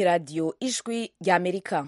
ni radiyo ijwi ry'amerika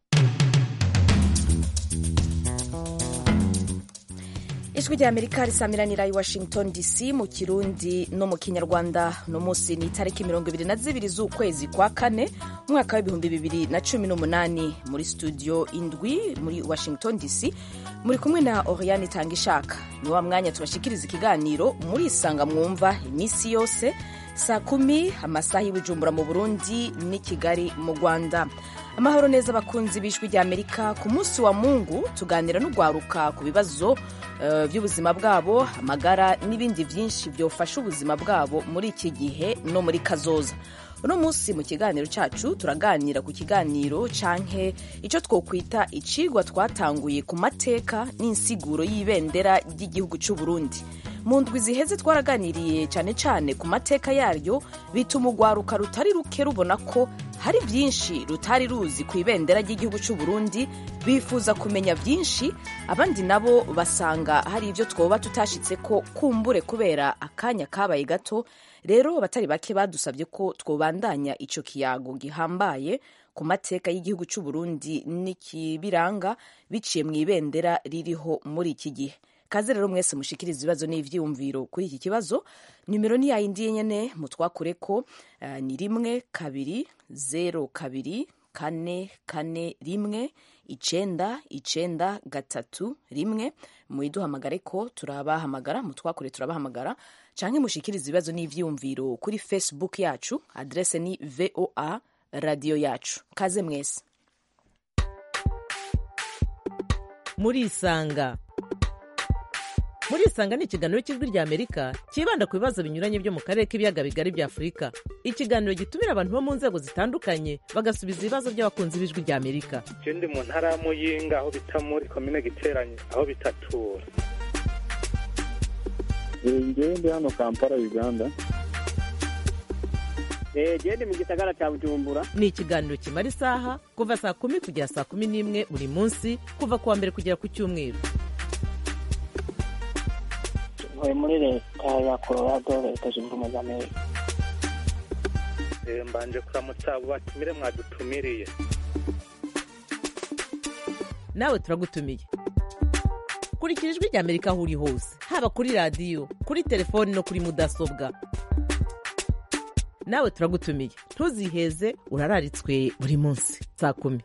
ijwi ry'amerika risamiranira i washington dc mu kirundi no mu kinyarwanda uno munsi ni itariki mirongo ibiri na zibiri z'ukwezi kwa kane umwaka w'ibihumbi bibiri na cumi n'umunani muri studio indwi muri washington dc muri kumwe na oriane itanga ishaka ni wa mwanya tubashikiriza ikiganiro muri isanga mwumva iminsi yose saa kumi amasaha y'ibujumbura mu burundi n'i kigali mu rwanda amahoro neza abakunzi b'ijwi ry'amerika ku munsi wa mungu tuganira n'urwaruka ku bibazo uh, by'ubuzima bwabo amagara n'ibindi byinshi byofasha ubuzima bwabo muri iki gihe no muri kazoza uno munsi mu kiganiro cyacu turaganira ku kiganiro canke icyo twokwita icigwa twatanguye ku mateka n'insiguro y'ibendera ry'igihugu cy'u Burundi mu ndwi ziheze twaraganiriye cyane cyane ku mateka yaryo bituma urwaruka rutari ruke rubona ko hari byinshi rutari ruzi ku ibendera ry'igihugu cy'u Burundi bifuza kumenya byinshi abandi nabo basanga hari ibyo twoba tutashitse ko kumbure kubera akanya kabaye gato rero abatari bake badusabye ko twobandanya ico kiyago gihambaye ku mateka y'igihugu cy'u Burundi n'ikibiranga biciye mu ibendera ririho muri iki gihe kaze rero mwese mushikiriza ibibazo n'ivyiyumviro kuri iki kibazo nimero ni yayindi nyene mutwakure ko uh, ni rimwe kabiri zero kabiri kane kane rimwe icenda icenda gatatu rimwe muyiduhamagare ko turabahamagara mutwakure turabahamagara canke mushikiriza ibibazo n'ivyiyumviro kuri facebook yacu adrese ni voa radio yacu kaze mwese murisanga murisanga ni ikiganiro cy'ijwi rya amerika cyibanda ku bibazo binyuranye byo mu karere k'ibiyaga bigari bya afurika ikiganiro gitumira abantu bo mu nzego zitandukanye bagasubiza ibibazo by'abakunzi b'ijwi rya amerika je ndi mu ntara ya muyinga aho bita muri komine giteranye aho bitatura ngewe ndi hano kampala uganda gende mu gisagara cya bujumbura ni ikiganiro kimara isaha kuva saa kumi kugera saa kumi n'imwe buri munsi kuva ku wa mbere kugera ku cyumweru ntuye muri leta ya colorado leta zunze ubumwe za amerika mbanje kuramutsa abo batumire mwadutumiriye nawe turagutumiye kurikira ijwi rya amerika aho uri hose haba kuri radiyo kuri telefoni no kuri mudasobwa nawe turagutumiye ntuziheze urararitswe buri munsi saa kumi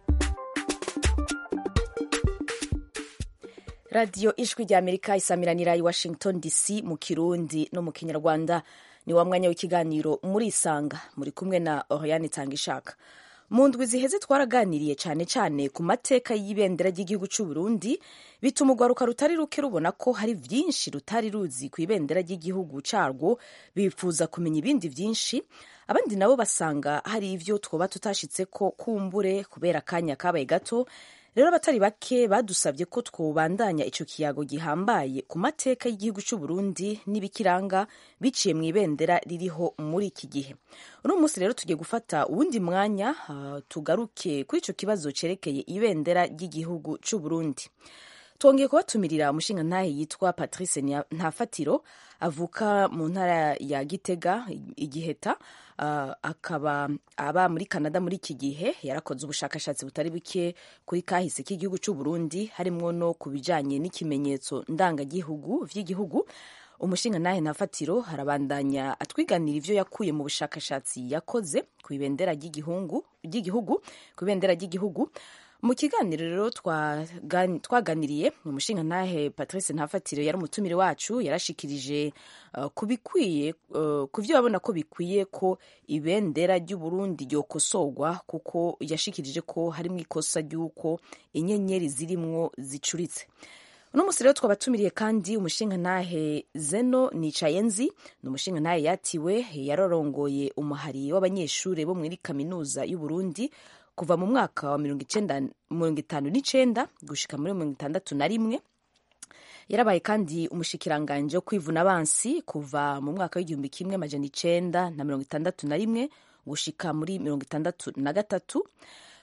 radiyo ijwi rya amerika isamiranira i washington dc mu kirundi no mu kinyarwanda ni wa mwanya w'ikiganiro muri isanga muri kumwe na oriane itanga ishaka mu ndwi ziheze twaraganiriye cyane cyane ku mateka y'ibendera ry'igihugu cy'u Burundi bituma urwaruka rutari ruke rubona ko hari byinshi rutari ruzi ku ibendera ry'igihugu cyarwo bifuza kumenya ibindi byinshi abandi nabo basanga hari ibyo twoba tutashitse ko kumbure kubera akanya kabaye gato rero abatari bake badusabye ko twobandanya ico kiyago gihambaye ku mateka y'igihugu cy'u Burundi n'ibikiranga biciye mu ibendera ririho muri iki gihe uno munsi rero tugiye gufata uwundi mwanya uh, tugaruke kuri ico kibazo cerekeye ibendera ry'igihugu cy'u Burundi twongeye kubatumirira umushinga ntahe yitwa Patrice Ntafatiro avuka mu ntara ya Gitega igiheta uh, akaba aba muri Canada muri iki gihe yarakoze ubushakashatsi butari buke kuri kahise k'igihugu cy'u Burundi harimwo no ku bijanye n'ikimenyetso ndangagihugu vy'igihugu umushinga nahe ntafatiro harabandanya atwiganira ivyo yakuye mu bushakashatsi yakoze ku ibendera ry'igihugu ku ibendera ry'igihugu mu kiganiro rero twaganiriye umushinga ntahe patrice ntafatire yari umutumire wacu yarashikirije uh, ku bikwiye uh, ku byo babona ko bikwiye ko ibendera ry'uburundi ryokosorwa kuko yashikirije ko harimo ikosa ry'uko inyenyeri zirimwo zicuritse uno musi rero twabatumiriye kandi umushinga ntahe zeno nicayenzi ni umushinga ntahe yatiwe yararongoye umuhari w'abanyeshuri bo muri kaminuza y'uburundi kuva mu mwaka wa mirongo itanu n'icenda gushika muri mirongo itandatu na rimwe yarabaye kandi umushikiranganje wo kwivuna abansi kuva mu mwaka w'igihumbi kimwe amajana icenda na mirongo itandatu na rimwe gushika muri mirongo itandatu na gatatu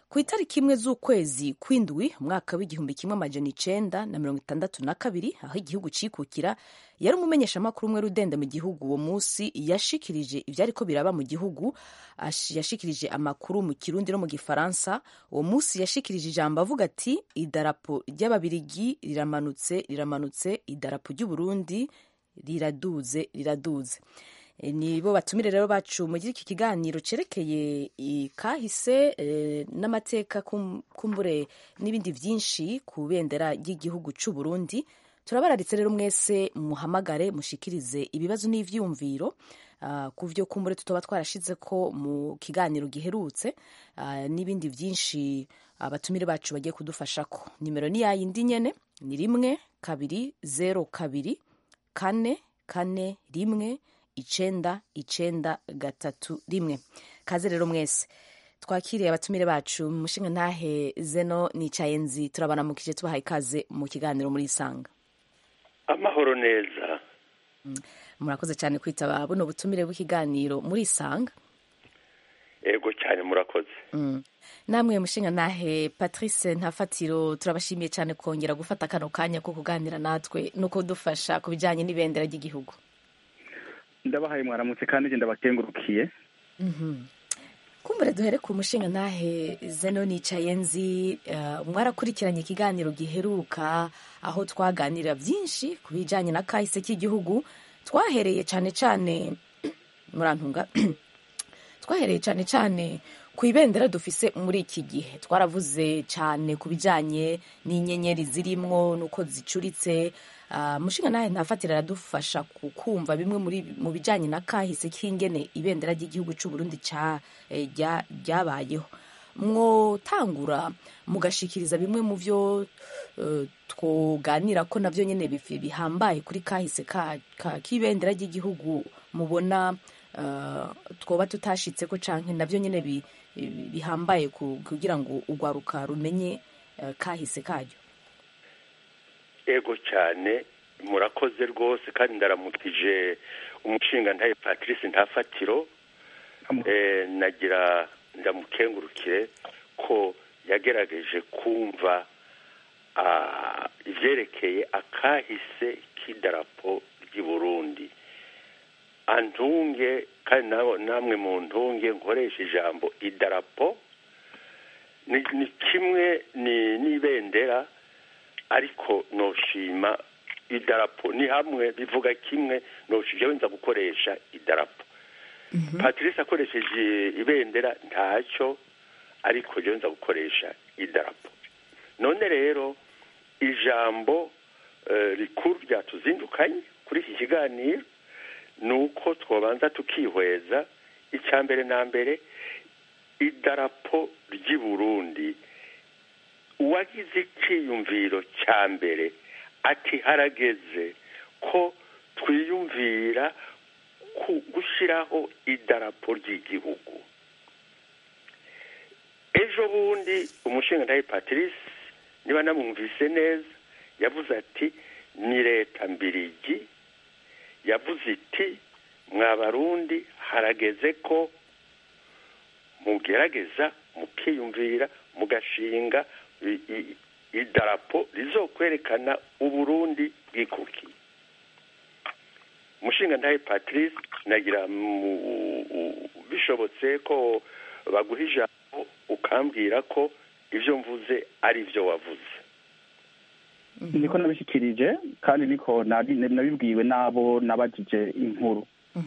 ku itariki imwe z'ukwezi kw'indwi umwaka w'igihumbi kimwe amajana icenda na mirongo itandatu na kabiri aho igihugu cikukira yari umumenyeshamakuru umwe rudende mu gihugu uwo munsi yashikirije ivyariko biraba mu gihugu ash- yashikirije amakuru mu kirundi no mu gifaransa uwo munsi yashikirije ijambo avuga ati idarapo ry'ababirigi riramanutse riramanutse idarapo ry'uburundi riraduze riraduze E, nibo batumire rero bacu muri iki kiganiro cerekeye i- kahise e, n'amateka kum- kumbure n'ibindi vyinshi ku bendera ry'igihugu c'u Burundi turabararitse rero mwese muhamagare mushikirize ibibazo n'ivyumviro uh, ku vyo kumbure tutoba twarashize ko mu kiganiro giherutse uh, n'ibindi vyinshi abatumire bacu bagiye kudufashako nimero ni yayindi nyene ni rimwe kabiri zero kabiri kane kane rimwe icenda icenda gatatu rimwe kaze rero mwese twakiriye abatumire bacu mushinga ntahe zeno nicaye nzi turabanamukije tubahaye ikaze mu kiganiro muri isanga amahoro neza murakoze cyane kwitaba buno butumire bw'ikiganiro muri isanga ego cyane murakoze Mm. namwe mushinga ntahe patrice ntafatiro turabashimiye cyane kongera gufata kano kanya ko kuganira natwe no kudufasha ku bijyanye n'ibendera ry'igihugu ndabahaye mwaramutse kandi njye ndabakengurukiye kumbure duhere ku mushinga ntahe zeno nicaye nzi eh, mwarakurikiranye ikiganiro giheruka aho twaganira byinshi ku bijyanye na kahise k'igihugu twahereye cyane cyane murantunga twahereye cyane cyane ku ibendera dufise muri iki gihe twaravuze cyane ku bijyanye n'inyenyeri zirimwo n'uko zicuritse Ah, mushinga nawe ntafatira aradufasha ku kumva bimwe muri mu bijyanye na kahise k'ingene ibendera ry'igihugu cy'u Burundi ca eh, rya- ryabayeho mwotangura mugashikiriza bimwe mu byo eh, twoganira ko navyo nyene bifi- bihambaye kuri kahise ka- ka- k'ibendera ry'igihugu mubona eh, twoba tutashitse ko canke navyo nyene bi- bi- bihambaye ku- kugira ngo urwaruka rumenye eh, kahise karyo ego cyane murakoze rwose kandi ndaramukije umushinga ntaye patrice ntafatiro eh, nagira ndamukengurukire ko yagerageje kumva ah, ivyerekeye akahise k'idarapo ry'i burundi antunge kandi nabo- namwe mu ntunge nkoresha ijambo idarapo ni, ni kimwe ni n'ibendera ariko noshima idarapo ni hamwe bivuga kimwe noshije wenza gukoresha idarapo patrice akoresheje ibendera ntacyo ariko je wenza gukoresha idarapo none rero ijambo eh, rikuru ryatuzindukanye kuri iki kiganiro ni uko twobanza tukihweza icya mbere na mbere idarapo ry'i burundi uwagize icyiyumviro cya mbere ati harageze ko twiyumvira ku gushyiraho idarapo ry'igihugu ejo bundi umushinga ntawe patrice niba namwumvise neza yavuze ati ni leta mbirigi yavuze iti mwa barundi harageze ko mugerageza mukiyumvira mugashinga i- i- idarapo rizokwerekana uburundi bwikukiye umushinga ntaye patrice nagira mu- u- bishobotse ko baguha ijambo ukambwira ko ibyo mvuze ari byo wavuze niko nabishyikirije kandi niko nabi- nabibwiwe n'abo nabajije inkuru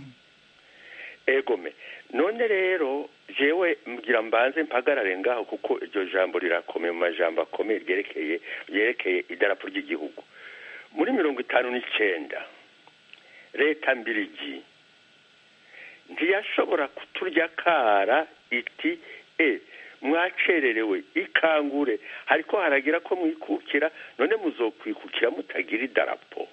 egome none rero jewe mbwira mbanze mpagarare ngaho kuko iryo jambo rirakomeye mu majambo akomeye ryerekeye ryerekeye idarapo ry'igihugu muri mirongo itanu n'icyenda leta mbirigi ntiyashobora kuturya kara iti e mwacererewe ikangure hariko haragira ko mwikukira none muzokwikukira mutagira idarapo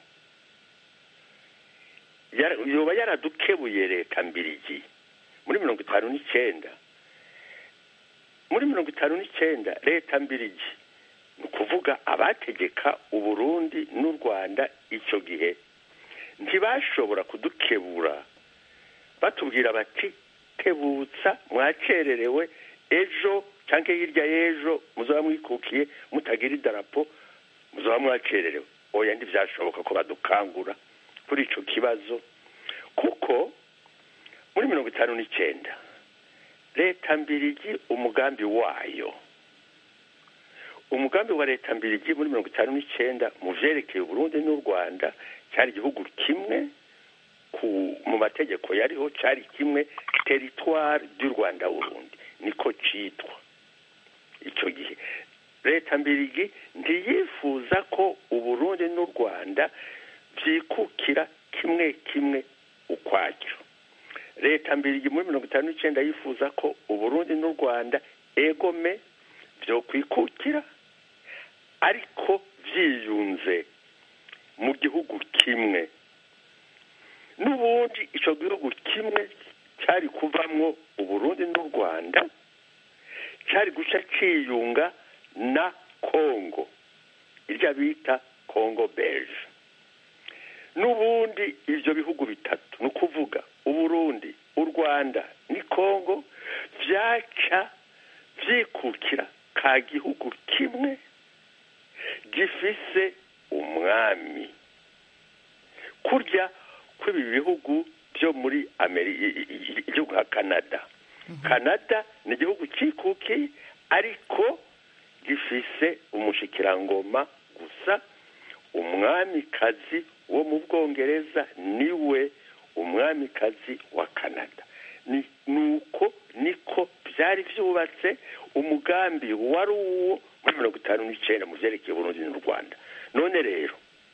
Yara- yoba yaradukebuye leta mbirigi muri mirongo itanu n'icyenda muri mirongo itanu n'icyenda leta mbirigi ni ukuvuga abategeka uburundi n'u rwanda icyo gihe ntibashobora kudukebura batubwira bati tebutsa mwacererewe ejo cyangwa hirya y'ejo muzaba mwikukiye mutagira idarapo muzaba mwacererewe oya ntibyashoboka ko badukangura kuri icyo kibazo kuko muri mirongo itanu n'icyenda leta mbirigi umugambi wayo umugambi wa leta mbirigi muri mirongo itanu n'icyenda mu byerekeye uburundi n'u rwanda cyari igihugu kimwe mu mategeko yariho cyari kimwe teritwari ry'u rwanda burundi niko cyitwa icyo gihe leta mbirigi ntiyifuza ko uburundi n'u rwanda byikukira kimwe kimwe ukwacyo leta mbirigi muri mirongo itanu n'icyenda yifuza ko uburundi n'u rwanda egome byo kwikukira ariko byiyunze mu gihugu kimwe n'ubundi icyo gihugu kimwe cyari kuvamwo uburundi n'u rwanda cyari guca cyiyunga na kongo irya bita kongo beje n'ubundi ibyo bihugu bitatu ni ukuvuga uburundi u rwanda ni kongo byaca byikukira ka gihugu kimwe gifise umwami kurya kw'ibi bihugu byo muri igihugu nka canada canada ni igihugu cyikukiye ariko gifise umushikirangoma gusa umwamikazi wo mu bwongereza niwe umwamikazi wa canada ni uko niko byari byubatse umugambi wari uwo muri mirongo itanu n'icyenda mu byerekeye Burundi n'u rwanda none rero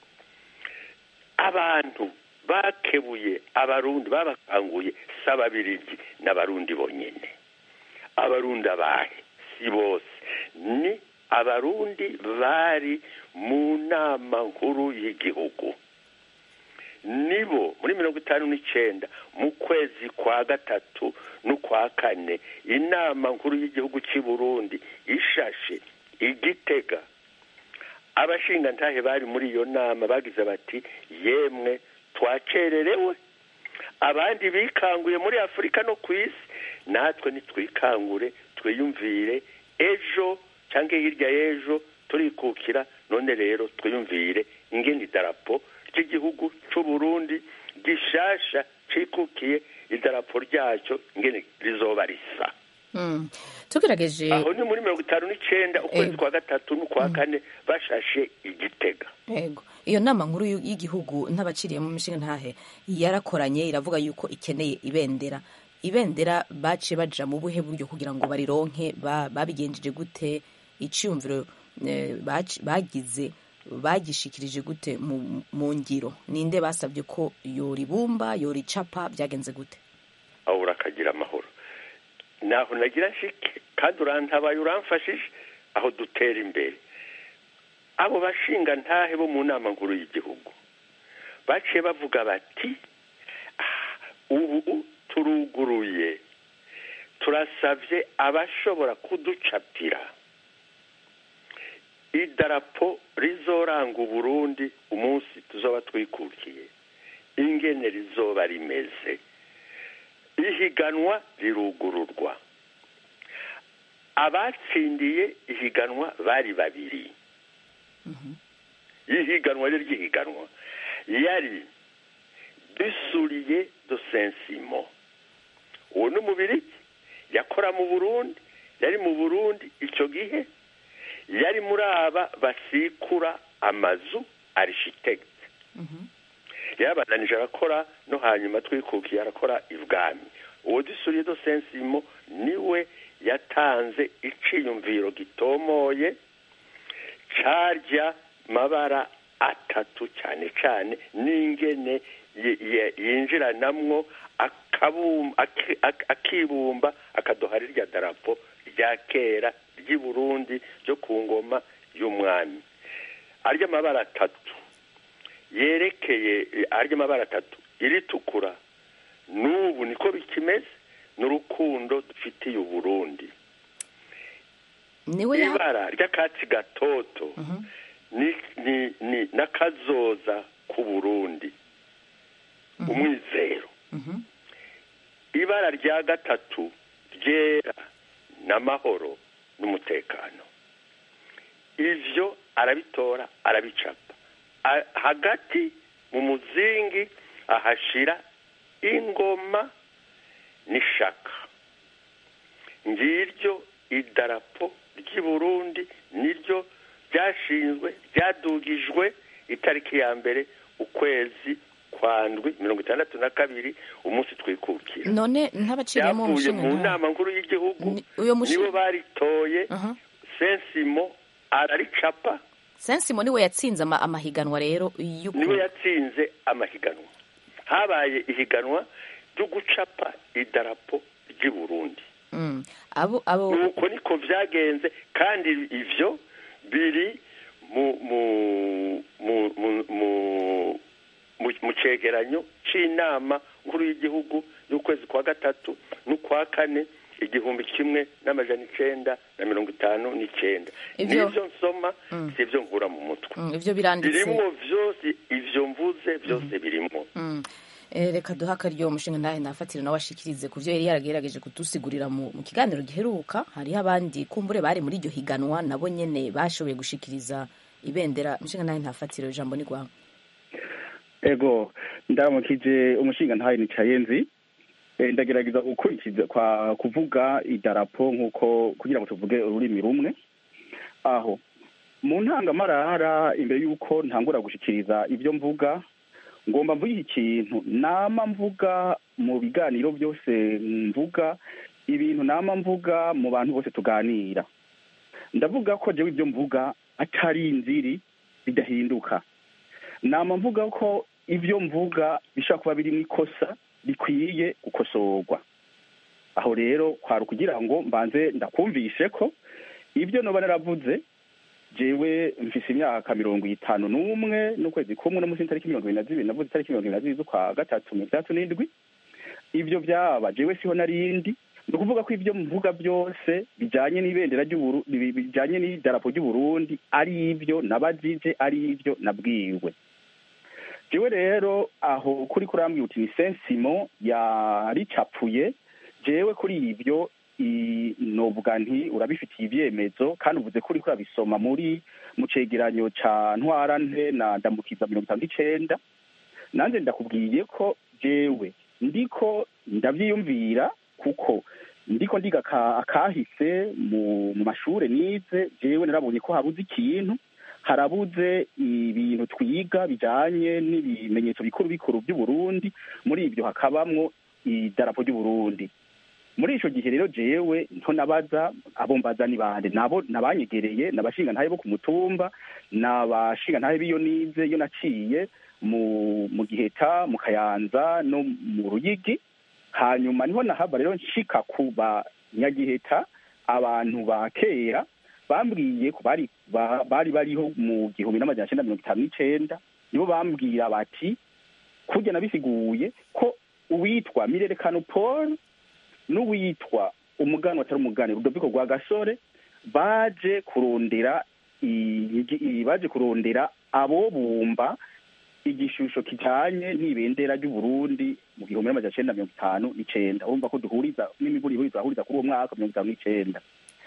abantu bakebuye abarundi babakanguye si ababirigi n'abarundi bonyine abarundi abahe si bose ni abarundi bari mu nama nkuru y'igihugu nibo muri mirongo itanu n'icyenda mu kwezi kwa gatatu n'ukwa kane inama nkuru y'igihugu cy'i burundi ishashe igitega abashingantahe bari muri iyo nama bagize bati yemwe twacererewe abandi bikanguye muri afurika no ku isi natwe nitwikangure twiyumvire ejo cyangwa hirya y'ejo turikukira none rero twiyumvire ingene idarapo ry'igihugu cy'u Burundi gishasha cikukiye idarapo ryacyo ingene rizoba risa tugerageje aho ni muri mirongo itanu n'icyenda ukwezi kwa gatatu n'ukwa kane bashashe igitega yego iyo nama nkuru y'igihugu n'abaciriye mu mishinga ntahe yarakoranye iravuga yuko ikeneye ibendera ibendera baciye baja mu buhe buryo kugira ngo barironke babigenjeje gute icyumviro bagize bagishikirije gute mu ngiro ninde basabye ko yoribumba yoricapa byagenze gute aho urakagira amahoro naho nagira nshike kandi urantabaye uramfashije aho dutera imbere abo bashinga ntahe bo mu nama nkuru y'igihugu baciye bavuga bati ubu turuguruye turasabye abashobora kuducapira idarapo rizoranga uburundi umunsi tuzoba twikukiye ingene rizoba rimeze ihiganwa rirugururwa abatsindiye ihiganwa bari babiri ihiganwa ryo ry'ihiganwa yari dusuriye do sensimo uwo ni umubiri yakora mu burundi yari mu burundi icyo gihe yari muri aba basikura amazu arishitegiti yarabananije arakora no hanyuma twikukiye arakora ibwami uwo dusuriye do sensimo niwe yatanze iciyumviro gitomoye carya mabara atatu cyane cyane n'ingene yinjiranamwo akibumba akadoha rirya darapo rya kera ry'i burundi ryo ku ngoma y'umwami arya amabara atatu yerekeye arya amabara atatu iritukura n'ubu niko bikimeze n'urukundo dufitiye uburundi ibara ry'akatsi gatoto ni n'akazoza k'uburundi umwizero ibara rya gatatu ryera n'amahoro n'umutekano ivyo arabitora arabicapa A- hagati mu muzingi ahashira ingoma n'ishaka ngiryo idarapo ry'i burundi niryo ryashinzwe ryadugijwe itariki ya mbere ukwezi kwa ndwi mirongo itandatu na kabiri umunsi twikukira none ntabaciriyemo byavuye mu umushinga nama nkuru y'igihugu Ni- uyo mushi- nibo baritoye Aha. sensimo araricapa sensimo niwe yatsinze ama- amahiganwa rero y'uku- niwe yatsinze amahiganwa habaye ihiganwa ryo gucapa idarapo ry'i burundi Mm. abo abo nuko niko vyagenze kandi ivyo biri mu mu mu mu mu mu mu cegeranyo c'inama nkuru y'igihugu y'ukwezi kwa gatatu n'ukwa kane igihumbi kimwe n'amajana icenda na mirongo itanu n'icenda Ivyo- nivyo nsoma Mm. sivyo nkura mu mutwe Mm, ivyo biranditse birimwo vyose ivyo mvuze vyose birimwo Mm. Eh, reka duhe akaryo umushinga ntahe nafatire nawe ashikirize ku vyo yari yaragerageje kudusigurira mu, mu kiganiro giheruka hariho abandi kumbure bari muri iryo higanwa nabo nyene bashoboye gushikiriza ibendera umushinga ntahe ntafatire ijambo ni rwawe ego ndaramukije umushinga ntayo nicaye nzi Eh, ndagerageza gukurikiza kwa kuvuga idarapo nk'uko kugira ngo tuvuge ururimi rumwe aho mu ntangamarara imbere y'uko ntangura gushikiriza ibyo mvuga ngomba mvuga iki kintu nama mvuga mu biganiro byose mvuga ibintu nama mvuga mu bantu bose tuganira ndavuga ko jewe ibyo mvuga atari inziri bidahinduka nama mvuga ko ibyo mvuga bishobora kuba birimo ikosa rikwiye gukosorwa aho rero kwari ukugira ngo mbanze ndakumvishe ko ibyo noba naravuze jewe mfise imyaka mirongo itanu n'umwe n'ukwezi kumwe no munsi y'itariki mirongo ibiri na zibiri navuze itariki mirongo ibiri na zibiri z'ukwa gatatu mirongo itandatu n'indwi ibyo byaba jewe siho narindi ni ukuvuga ko ibyo mvuga byose bijanye n'ibendera ry'uburu bi- bijanye n'idarapo ry'uburundi ari ibyo nabajije ari ibyo nabwiwe jewe rero aho kuri kurambwira uti ni sensimo yaricapuye jewe kuri ibyo i- novuga nti urabifitiye ibyemezo kandi uvuze ko uriko urabisoma muri mu cegeranyo ca ntwarante na ndamukiza mirongo itanu n'icenda nanjye ndakubwiye ko jewe ndiko ndavyiyumvira kuko ndiko ndiga aka- akahise mu mu mashure nize jewe narabonye ko habuze ikintu harabuze ibintu twiga bijanye n'ibimenyetso bikuru bikuru by'uburundi muri ibyo hakabamwo idarapo ry'uburundi muri ico gihe rero jewe nto nabaza abo mbaza ni bande nabo nabanyegereye nabashinga ntahe bo ku mutumba nabashinga ntahe biyo nize iyo naciye mu mu giheta mu kayanza no mu ruyigi hanyuma niho nahava rero nshika ku banyagiheta abantu ba kera bambwiye ko bari ba- bari bariho mu gihumbi n'amajana cenda mirongo itanu n'icenda nibo bambwira bati kurya nabisiguye ko uwitwa mirerekano paul n'uwitwa umugani atari umugani rudoviko rwa gasore baje kurondera i- i- baje kurondera abo bumba igishusho kijanye n'ibendera ry'uburundi mu gihumbi n'amajana cenda mirongo itanu n'icenda urumva ko duhuriza n'imiburi ihuriza ahuriza kuri uwo mwaka mirongo itanu n'icenda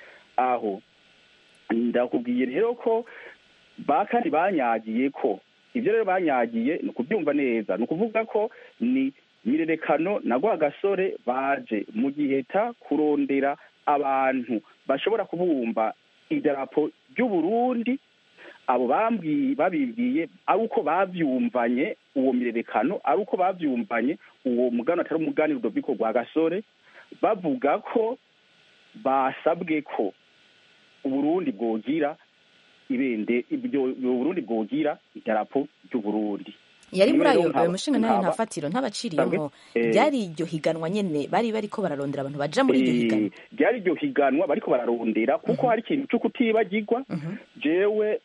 aho ndakubwiye rero ko ba kandi banyagiye ko ibyo rero banyagiye ni ukubyumva neza ni ukuvuga ko ni mirerekano na gasore baje mu giheta kurondera abantu bashobora kubumba idarapo ry'uburundi abo bambwiye babibwiye ari uko bavyumvanye uwo mirerekano ari uko bavyumvanye uwo mugani atari umugani rudoviko rwa gasore bavuga ko basabwe ko uburundi bwogira ibende ibyo uburundi bwogira idarapo ry'uburundi yari muri Rero ayo nkaba- ayo mushinga ntahe nkaba- ntafatiro ntabaciriyemo Eh. ryari iryo higanwa nyene bari bariko bararondera abantu baja muri iryo Eh, higanwa ryari iryo higanwa bariko bararondera kuko hari ikintu co kutibagirwa Mhm. jewe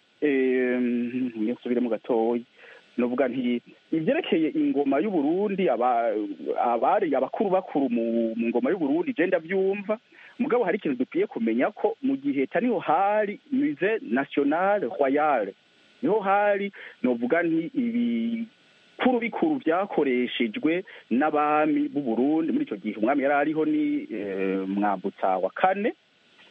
nsubiremo gatoya novuga nti ivyerekeye ingoma y'uburundi aba- abari abakuru bakuru mu mu ngoma y'uburundi je ndavyumva mugabo hari ikintu dukwiye kumenya ko mu giheta niho hari musée national royale niho hari novuga nti ibikuru bikuru vyakoreshejwe n'abami b'u Burundi muri ico gihe umwami yari ariho ni eh, mwambutsa wa kane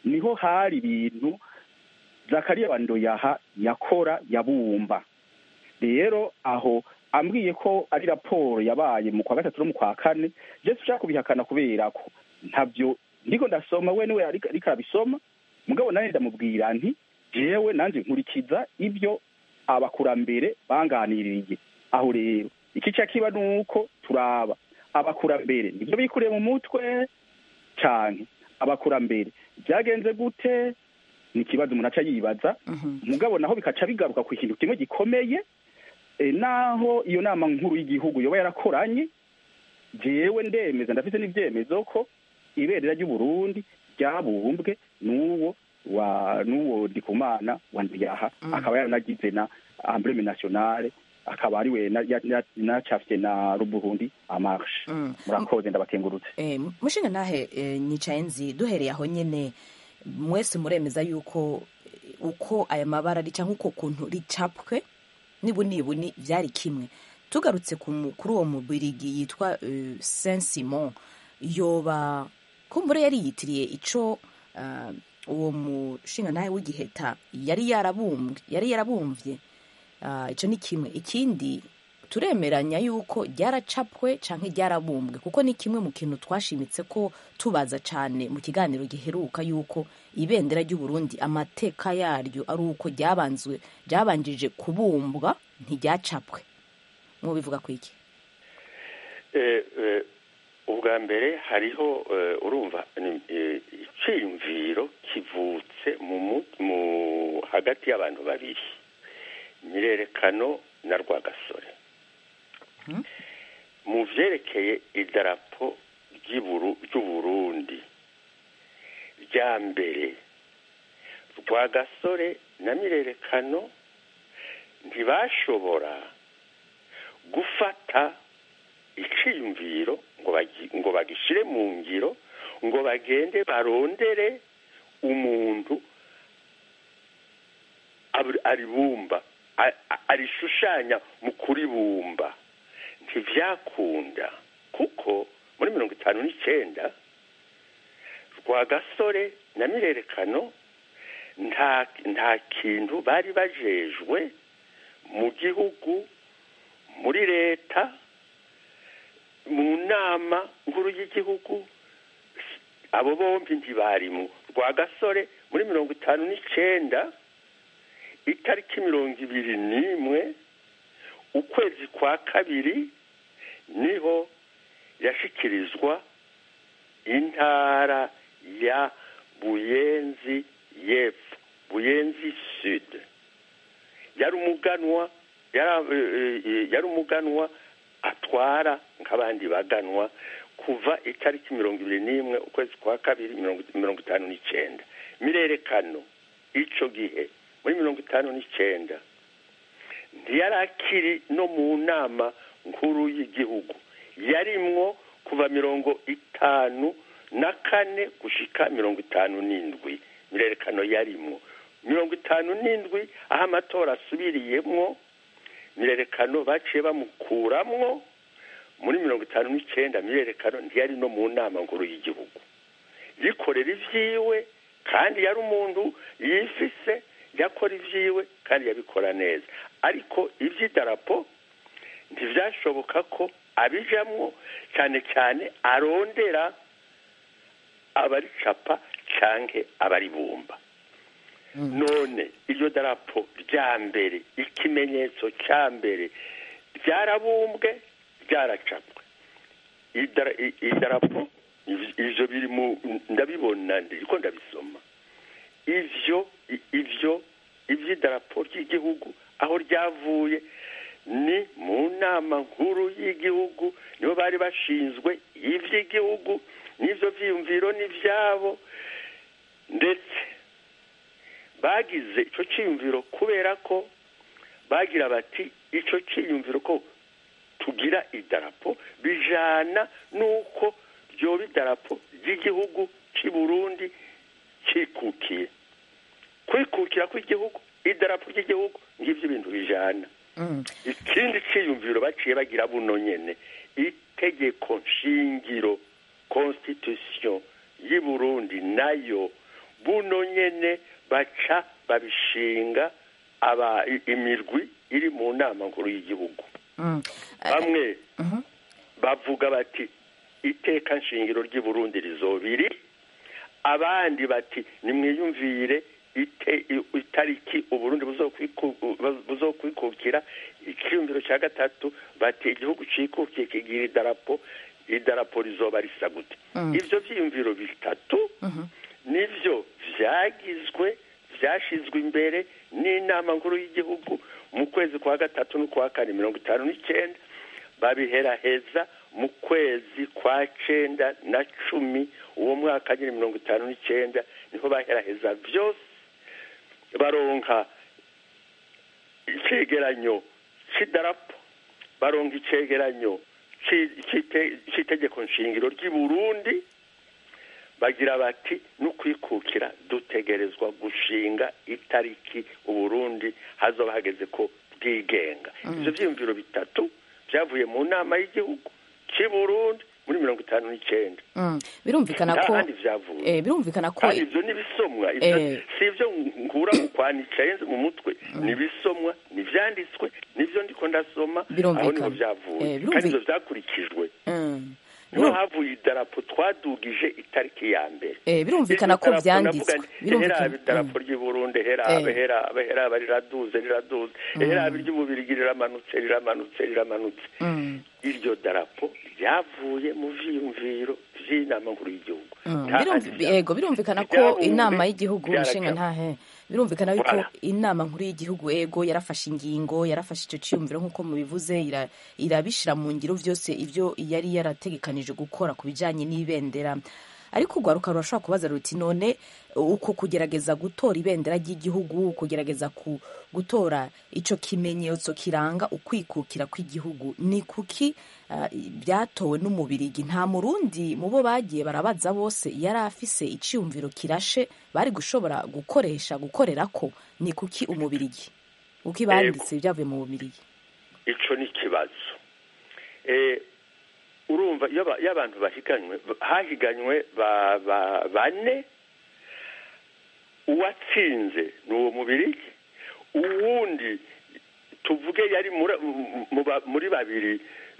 niho hari ibintu zakariya bandoyaha yakora yabumba rero aho ambwiye ko ari raporo yabaye mu kwa gatatu no mu kwa kane je ushaka kubihakana kubera ko ntabyo ndiko ndasoma we niwe ariko ariko arabisoma mugabo nanjye ndamubwira nti jewe nanjye nkurikiza ibyo abakurambere banganiririye aho rero ikica kiba ni uko turaba abakurambere nibyo bikuriye mu mutwe cyane abakurambere byagenze gute ni ikibazo umuntu aca yibaza mugabo naho bikaca bigaruka ku kintu kimwe gikomeye e, naho iyo nama nkuru y'igihugu yoba yarakoranye jewe ndemeza ndafite n'ivyemezo ko ibendera ry'uburundi ryabumbwe n'uwo wa n'uwo ndikumana wa ndiyaha akaba yaranagize na embleme nationale akaba ari we na- ya- ya- nacafye na ruburundi amarshe Mm. murakoze ndabakengurutse Eh, mushinga nahe eh, nyicaye nzi duhereye aho nyene mwese muremeza yuko eh, uko aya mabara ari cyangwa uko kuntu ricapwe nibunibuni byari kimwe tugarutse ku mu- kuri uwo mubirigi yitwa eh, saint simon yoba kumbure yari yitiriye ico ah, uwo mushinga nawe w'igiheta yari yarabumbwe yari yarabumvye Ah, ico ni kimwe ikindi turemeranya yuko ryaracapwe canke ryarabumbwe kuko ni kimwe mu kintu twashimitse ko tubaza cane mu kiganiro giheruka yuko ibendera ry'uburundi amateka yaryo ari uko ryabanzwe ryabanjije kubumbwa ntiryacapwe mubivuga kwiki Eh, eh, ubwa mbere hariho eh, urumva ni- eh, iciyumviro kivutse mu mu- mu hagati y'abantu babiri nyirerekano na rwagasore mu vyerekeye idarapo ry'Iburu- ry'uburundi rya mbere rwagasore na mirerekano ntibashobora gufata iciyumviro ngo bagi- ngo bagishire mu ngiro ngo bagende barondere umuntu ab- aribumba a- a- arishushanya mu kuribumba ntivyakunda kuko muri mirongo itanu n'icenda rwagasore na mirerekano nta nta kintu bari bajejwe mu gihugu muri leta mu nama nkuru y'igihugu abo bombi ntibarimo rwagasore muri mirongo itanu n'icenda itariki mirongo ibiri n'imwe ukwezi kwa kabiri niho yashikirizwa intara ya buyenzi y'epfo buyenzi sud yari umuganwa yara- eh, eh, yari umuganwa atwara nk'abandi baganwa kuva itariki mirongo ibiri n'imwe ukwezi kwa kabiri mirongo mirongo itanu n'icenda mirerekano ico gihe muri mirongo itanu n'icenda ntiyari akiri no mu nama nkuru y'igihugu yarimwo kuva mirongo itanu na kane gushika mirongo itanu n'indwi mirerekano yarimwo mirongo itanu n'indwi aho amatora asubiriyemwo mirerekano baciye bamukuramwo muri mirongo itanu n'icenda mirerekano ntiyari no mu nama nkuru y'igihugu yikorera ivyiwe kandi yari umuntu yifise yakora ivyiwe kandi yabikora neza ariko ivy'idarapo ntivyashoboka ko abijamwo cyane cyane arondera abaricapa canke abaribumba none iryo darapo rya mbere ikimenyetso ca mbere ryarabumbwe ryaracapwe Idara- i- idarapo iv- ivyo biri mu ndabibona ndiko ndabisoma ivyo i- ivyo ivy'idarapo ry'igihugu aho ryavuye ni mu nama nkuru y'igihugu nibo bari bashinzwe ivy'igihugu n'ivyo vyiyumviro n'ivyabo ndetse bagize ico ciyumviro kubera ko bagira bati ico ciyumviro ko tugira idarapo bijana n'uko ryoba idarapo ry'igihugu c'i burundi cikukiye kwikukira kw'igihugu idarapo ry'igihugu ngivyo ibintu bijana Mm. ikindi ciyumviro baciye bagira buno nyene itegeko nshingiro constitution y'i burundi nayo buno nyene baca babishinga aba i- imirwi iri mu nama nkuru y'igihugu Mm. Eh, bamwe mhm. bavuga bati iteka nshingiro ry'i Burundi rizobiri abandi bati nimwiyumvire ite- i- itariki uburundi buzokwiku- bu- buzokwikukira ikiyumviro cya gatatu bati igihugu cikukiye kigira idarapo idarapo rizoba risa gute Mm. ivyo vyiyumviro bitatu Mhm. nivyo vyagizwe vyashizwe imbere n'inama nkuru y'igihugu mu kwezi kwa gatatu n'ukwa kane mirongo itanu n'icenda babiheraheza mu kwezi kwa cenda na cumi uwo mwaka nyine mirongo itanu n'icenda niho baheraheza vyose baronka icegeranyo c'idarapo baronka icegeranyo ci- c'ite- c'itegeko nshingiro ry'i burundi bagira bati n'ukwikukira dutegerezwa gushinga itariki uburundi hazoba hageze ko bwigenga ivyo vyiyumviro bitatu vyavuye mu nama y'igihugu c'i burundi muri mirongo itanu n'icenda Mm. birumvikana nta ko handi vyavuye eh, birumvikana ko kandi ivyo n'ibisomwa ivyo Eh. si ivyo nkura mu kwanicaye mu mutwe ni ibisomwa ni ivyanditswe nivyo ndiko ndasoma aho Birumvikana. niho vyavuye Eh, kandi birumvi- ivyo vyakurikijwe Mm. niho Birum- havuye idarapo twadugije itariki ya mbere eh, birumvikana ko Iryo darapo vyanditswe navuga nti, birumvikana eherabe idarapo ry'i burundi eherabe Eh. eherabe eherabe riraduze riraduze eherabe ry'ububirigi riramanutse riramanutse riramanutse Mm. iryo darapo ryavuye mu vyiyumviro vy'inama nkuru y'igihugu Mm, Nta birumvi- handi vyavuye. yego birumvikana ko Ivyabumbe inama y'igihugu vyaraja. nshinga ntahe birumvikana yuko Voilà. inama nkuru y'igihugu ego yarafashe ingingo yarafashe icyo cyiyumviro nk'uko mubivuze ira- irabishira mu ngiro vyose ivyo yari yarategekanije gukora ku bijanye n'ibendera ariko urwaruka rurashobora kubaza ruti none uko kugerageza gutora ibendera ry'igihugu kugerageza ku, gutora ico kimenyetso kiranga ukwikukira kw'igihugu ni kuki uh, byatowe n'umubirigi nta murundi mu bo bagiye barabaza bose yari afise iciyumviro kirashe bari gushobora gukoresha gukorerako ni kuki umubirigi uko ibanditse byavuye mu bubirigi ico ni ikibazo eh, urumva iyo aba- iyo abantu bahiganywe hahiganywe ba- ba- bane uwatsinze ni uwo mubirigi uwundi tuvuge yari muri- mu- mu ba- muri babiri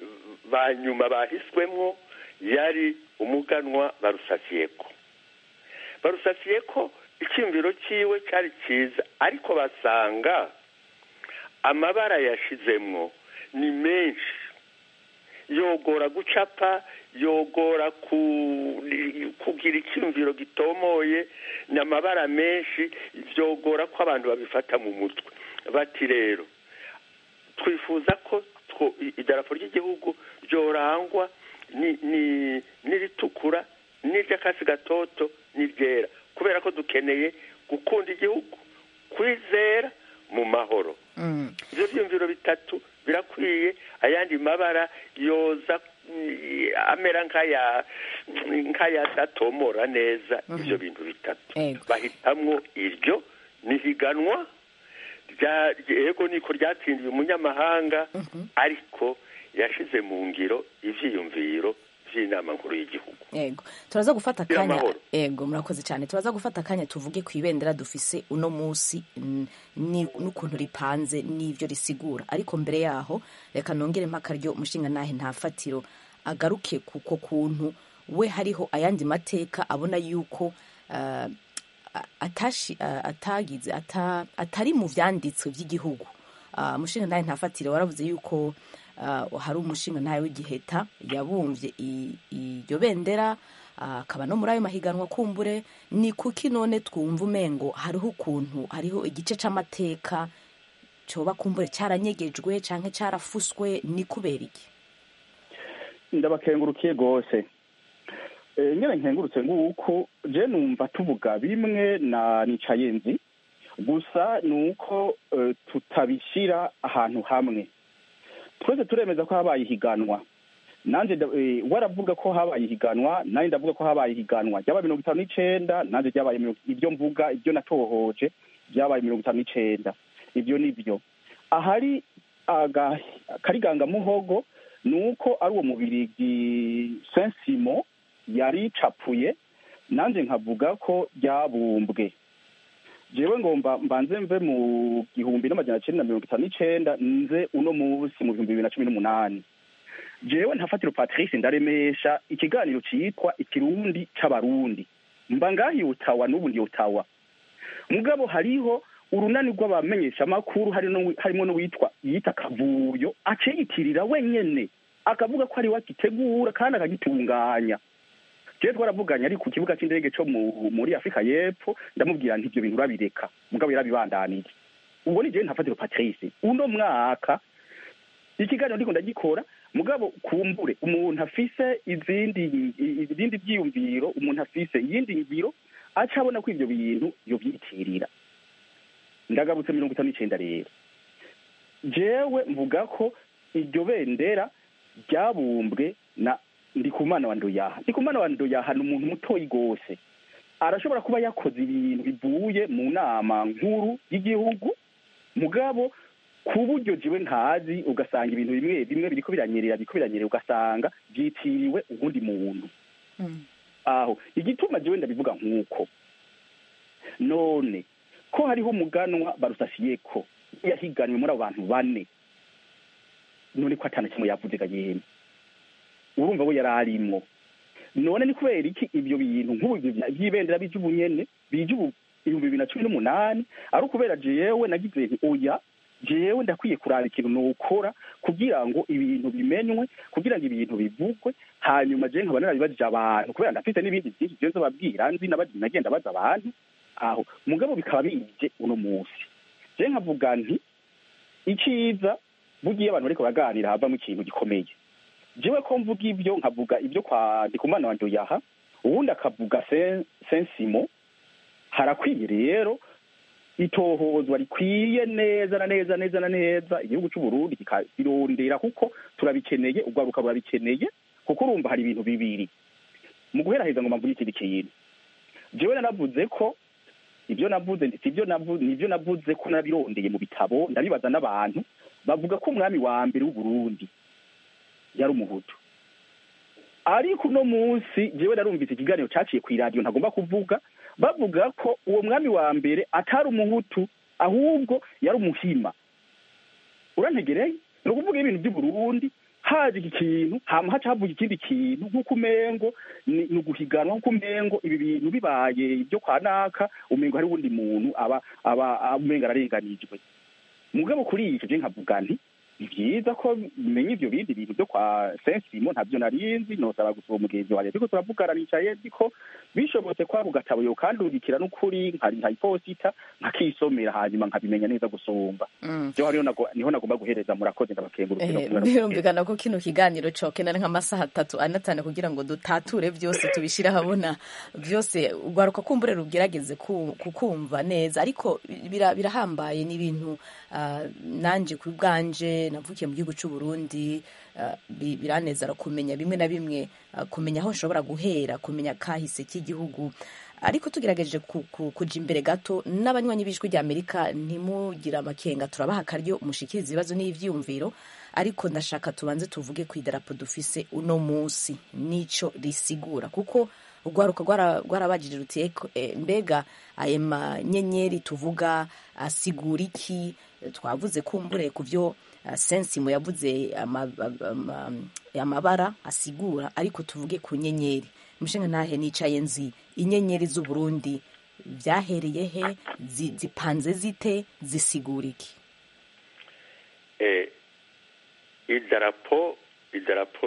ba nyuma bahiswemwo yari umuganwa barusasiyeko barusasiyeko icyumviro cyiwe cyari cyiza ariko basanga amabara yashizemwo ni menshi yogora gucapa yogora ku- kugira icyumviro gitomoye ni amabara menshi byogora ko abantu babifata mu mutwe bati rero twifuza ko two- i- idarapo ry'igihugu ryorangwa ni- ni- n'iritukura n'iry'akasi gatoto n'iryera kubera ko dukeneye gukunda igihugu kwizera mu mahoro mm. ibyo byumviro bitatu birakwiye ayandi mabara yoza mm, amera nk'aya nk'ayadatomora neza ibyo bintu bitatu Ego. bahitamwo iryo nihiganwa rya yego niko ryatsindiye umunyamahanga ariko yashize mu ngiro ivyiyumviro vy'inama nkuru y'igihugu Ego. Turaza gufata Gira akanya amahoro. ego murakoze cyane. Turaza gufata akanya tuvuge ku ibendera dufise uno munsi mm, ni n'ukuntu ripanze n'ivyo risigura. Ariko mbere yaho reka nongere mpaka ryo umushinga nahe nta fatiro agaruke kuko kuntu we hariho ayandi mateka abona yuko uh, atashi uh, atagize ata, atari mu vyanditswe vy'igihugu. Uh, umushinga nahe nta fatiro waravuze yuko uh, hari umushinga ntawe w'igiheta yabumvye i- iryo bendera uh, akaba no muri ayo mahiganwa kumbure ni kuki none twumva umengo hariho ukuntu hariho igice c'amateka coba kumbure caranyegejwe canke carafuswe ni kubera iki ndabakengurukiye rwose Eh, nyine nkengurutse nguko je numva tuvuga bimwe na nicaye nzi gusa ni uko eh, tutabishyira ahantu hamwe twese turemeza ko habaye ihiganwa nanjye nda- eh, waravuga ko habaye ihiganwa nanjye ndavuga ko habaye ihiganwa ryabaye mirongo itanu n'icenda nanjye ryabaye mirongo ibyo mvuga ibyo natohoje byabaye mirongo itanu n'icenda ibyo ni byo ahari aga- akarigangamuhogo ni uko ari uwo mubirigi sensimo yari capuye nanjye nkavuga ko ryabumbwe jewe ngomba mbanze mve mu gihumbi n'amajana cyenda na mirongo itanu n'icenda nze uno munsi mu bihumbi bibiri na cumi n'umunani jewe ntafatiro patrice ndaremesha ikiganiro citwa ikirundi c'abarundi mba ngahi utawa n'ubu ndi utawa mugabo hariho urunani rw'abamenyeshamakuru harimo n'uwitwa yita kavuyo aciyitirira wenyene akavuga ko ari we agitegura kandi akagitunganya jewe twaravuganye ari ku kibuga c'indege co muri afurika y'epfo ndamubwira nti ivyo bintu urabireka mugabo yarabibandanije ubwo ni jewe ntafatiro patrice uno mwaka ikiganiro ndiko ndagikora mugabo kumbure umuntu afise izindi ibindi vyiyumviro umuntu afise iyindi ngiro aca abona ko ivyo bintu yovyitirira ndagarutse mirongo itanu n'icenda rero jewe mvuga ko iryo bendera ryabumbwe na ndikumana wa ndoyaha ndikumana wa ndoyaha ni umuntu mutoyi gose arashobora kuba yakoze ibintu bivuye mu nama nkuru y'igihugu mugabo ku buryo jiwe ntazi ugasanga ibintu bimwe bimwe biriko biranyerera biriko biranyerera ugasanga vyitiriwe uwundi muntu aho igituma jewe ndabivuga nk'uko none ko hariho umuganwa barusasiyeko yahiganwe muri abo bantu bane none ko atana kimwe yavuze ga yemwe urumva we yari arimwo none ni kubera iki ibyo bintu nk'ubu by'ibendera by'ubunyene bije ubu ibihumbi bibiri na cumi n'umunani ari ukubera jewe nagize nti oya jewe ndakwiye kuraba ikintu nokora kugira ngo ibintu bimenywe kugira ngo ibintu bivugwe hanyuma je nkaba narabibajije abantu kubera ndafite n'ibindi byinshi je nzobabwira nzi nagenda baza abantu aho mugabo bikaba bije uno munsi je nkavuga nti iciza bugiye abantu bariko baraganira havamo ikintu gikomeye jewe ko mvuga ibyo nkavuga ibyo kwa ndikumana wa ndoyaha uwundi akavuga sensimo harakwiye rero itohozwa rikwiye neza na neza neza na neza igihugu c'uburundi kikabirondera kuko turabikeneye urwaruka rurabikeneye kuko urumva hari ibintu bibiri mu guheraheza ngo mvuge ikindi kintu jewe nanavuze ko ibyo navuze sibyo navuze nibyo navuze ko nabirondeye mu bitabo ndabibaza n'abantu bavuga ko umwami wa mbere w'uburundi yari umuhutu ariko uno munsi jewe narumvise ikiganiro caciye kw'iradiyo ntagomba kuvuga bavuga ko uwo mwami wa mbere atari umuhutu ahubwo yari umuhima urantegereye ni ukuvuga ibintu by'uburundi haje iki kintu hama haca havuga ikindi kintu nk'uko umengo ni uguhiganwa nk'uko umengo ibi bintu bibaye ibyo kwa naka umengo hari uwundi muntu aba aba umengo ararenganijwe mugabo kuri icyo je nkavuga nti ni byiza ko menya ivyo bindi bintu byo kwa sensimo ntavyo narinzi nosaba gusaba umugenzi wanjye ariko turavugana nicaye ndiko bishobotse kwa ku gatabo yo kandungikira n'ukuri nkari nkayiposita nkakisomera hanyuma nkabimenya neza gusumba jo hariho niho nagomba guhereza murakoze ndabakengurukira birumvikana ko kino kiganiro cokenera nk'amasaha atatu ane atanu kugira ngo dutature vyose tubishire ahabona vyose urwaruka kumbure rugerageze kukumva neza ariko birahambaye n'ibintu nanje ku bwanje navukiye mu gihugu cy'u Burundi biranezera kumenya bimwe na bimwe kumenya aho nshobora guhera kumenya kahise k'igihugu ariko tugerageje kuja imbere gato n'abanywanyi b'ijwi rya amerika ntimugira amakenga turabaha akaryo mushikiriza ibibazo n'ivyiyumviro ariko ndashaka tubanze tuvuge ku idarapo dufise uno munsi nico risigura kuko urwaruka rwarabajije ruti mbega ayo manyenyeri tuvuga asigura iki twavuze kumbure ku byo sensimo yavuze amabara asigura ariko tuvuge ku nyenyeri umushinga ntahe nicaye nzi inyenyeri z'uburundi byahereye he zipanze zite zisigura iki idarapo idarapo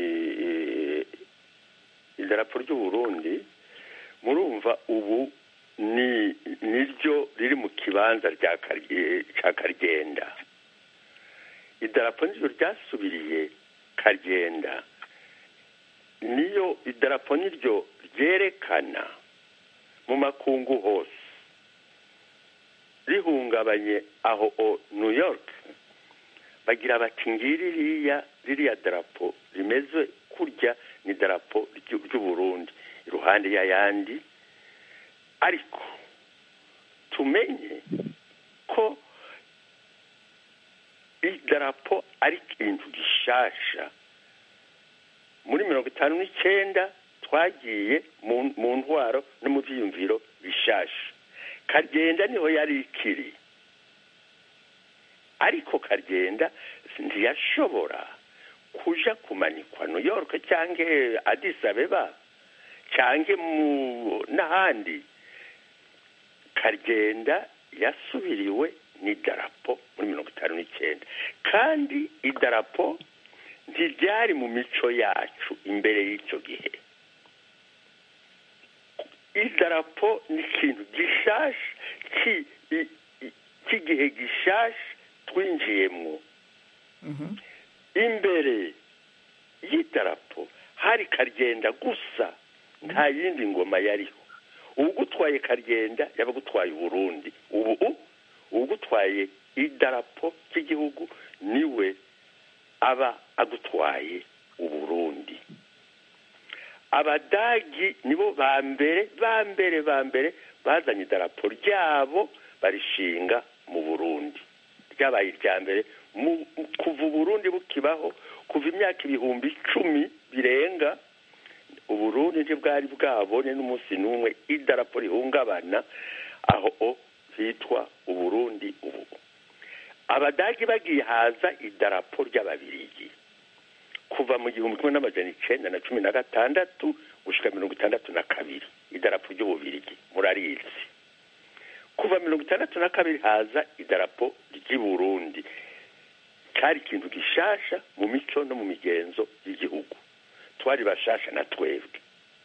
idarapo ry'uburundi murumva ubu ni niryo riri mu kibanza cya karyenda idarapo niryo ryasubiriye karyenda niyo idarapo niryo ryerekana mu makungu hose rihungabanye aho o new york bagira bati ngiri ririya ririya darapo rimeze kurya ni darapo ry'uburundi iruhande y'ayandi ariko tumenye ko idarapo ari ikintu gishasha muri mirongo itanu n'icyenda twagiye mu- mu ntwaro no mu byiyumviro bishasha kagenda niho yari ikiri ariko kagenda ntiyashobora kuja kumanikwa new york cyangwa addis abeba cyangwa mu n'ahandi kagenda yasubiriwe n'idarapo muri mirongo itanu n'icyenda kandi idarapo ntiryari mu mico yacu imbere y'icyo gihe idarapo ni ikintu gishasha ki- i- i- cy'igihe gishasha twinjiyemo imbere y'idarapo hari karyenda gusa nta yindi ngoma yariho ugutwaye karyenda yaba agutwaye uburundi ubu ugutwaye idarapo ry'igihugu niwe aba agutwaye uburundi abadagi nibo ba mbere ba mbere ba mbere bazanye idarapo ryabo barishinga mu burundi ryabaye irya mbere mu- kuva uburundi bukibaho kuva imyaka ibihumbi icumi birenga uburundi ntibwari bwabone n'umunsi n'umwe idarapo rihungabana aho hitwa uburundi ubu abadagi bagiye haza idarapo ry'ababirigi kuva mu gihumbi kimwe n'amajana icenda na cumi na gatandatu gushika mirongo itandatu na kabiri idarapo ry'ububirigi murarizi kuva mirongo itandatu na kabiri haza idarapo ry'i burundi cyari ikintu gishasha mu mico no mu migenzo y'igihugu twari bashasha na twebwe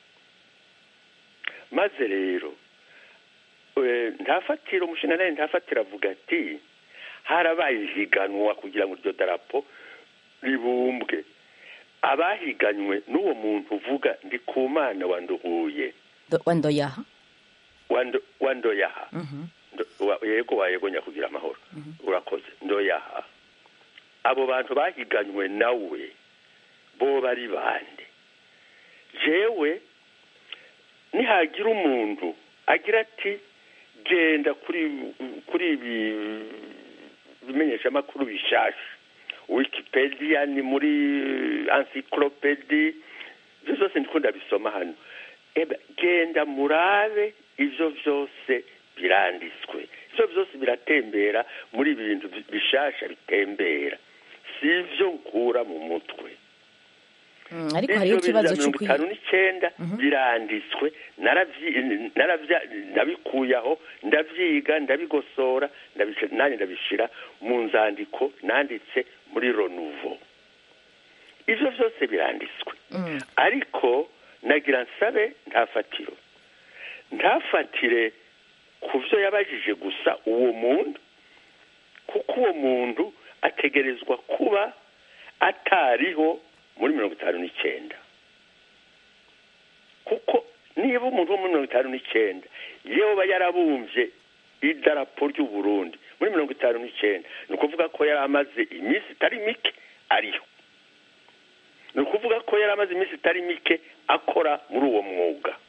maze rero eh, ntafatira umushinga ntafatira avuga ati harabaye ihiganwa kugira ngo iryo darapo ribumbwe abahiganywe n'uwo muntu uvuga ndi ku mana wanduhuye Do- wandoyaha wando- wandoyaha Mhm. Ndo- wa- yego wayegonya kugira amahoro urakoze ndoyaha abo bantu bahiganywe nawe bo bari bande jewe nihagira umuntu agira ati genda kuri kuri ibi bimenyeshamakuru bishasha wikipedia ni muri encyclopedi ibyo byose ndiko ndabisoma hano eba genda murabe ivyo vyose biranditswe ivyo byose biratembera muri ibintu bi- bishasha bitembera si ivyo nkura mu mutwe Mm, ariko hariho ikibazo cyo mirongo itanu n'icyenda biranditswe naravyi- naravya- ndabikuyaho ndavyiga ndabigosora ndabish- nanjye ndabishira mu nzandiko nanditse muri ronuvo ivyo vyose biranditswe Mm. ariko nagira nsabe ntafatiro ntafatire ku byo yabajije gusa uwo muntu kuko uwo muntu ategerezwa kuba atariho muri mirongo itanu n'icyenda kuko niba umuntu wo muri mirongo itanu n'icyenda yoba yarabumvye idarapo ry'uburundi muri mirongo itanu n'icyenda ni ukuvuga ko yari amaze iminsi itari mike ariho ni ukuvuga ko yari amaze iminsi itari mike akora muri uwo mwuga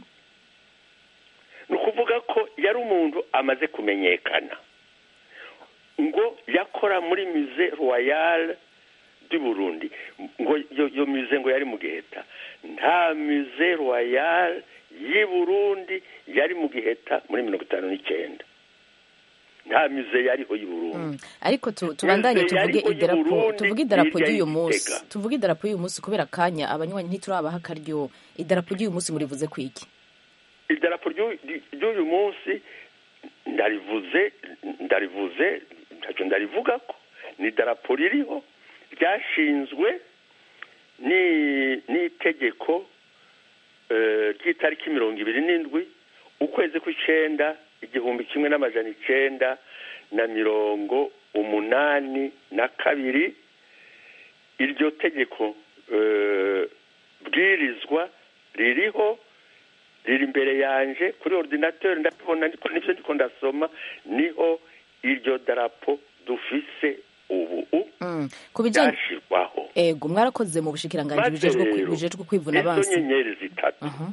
ni ukuvuga ko yari umuntu amaze kumenyekana ngo yakora muri mize royale du burundi ngo iyo iyo mize ngo yari mu giheta nta mize royale y'i burundi yari mu giheta muri mirongo itanu n'icyenda nta mize yariho y'i burundi Mm. ariko tu- tubandanye Mize tuvuge yariho idarapo y'Uburundi, tuvuge idarapo hirya ry'uyu y'Igitega. munsi tuvuge idarapo y'uyu munsi kubera akanya abanywanyi ntiturabaha akaryo idarapo ry'uyu munsi murivuze ku iki idarapo ry'u- ry'uyu munsi ndarivuze ndarivuze ntacyo ndarivuga ko ni idarapo ririho ryashinzwe ni- n'itegeko eh, ry'itariki mirongo ibiri n'indwi ukwezi kw'icenda igihumbi kimwe n'amajana icenda na mirongo umunani na kabiri iryo tegeko eh, bwirizwa ririho riri imbere yanje kuri ordinateur ndabibona ndiko nivyo ndiko ndasoma niho iryo darapo dufise ubu Mm. ku bijyanye ryashirwaho ego mwarakoze mu bushikiranganji Maze bujejwe kwi- rero, bujejwe kwivuna izo abansi nyenyeri zitatu Aha.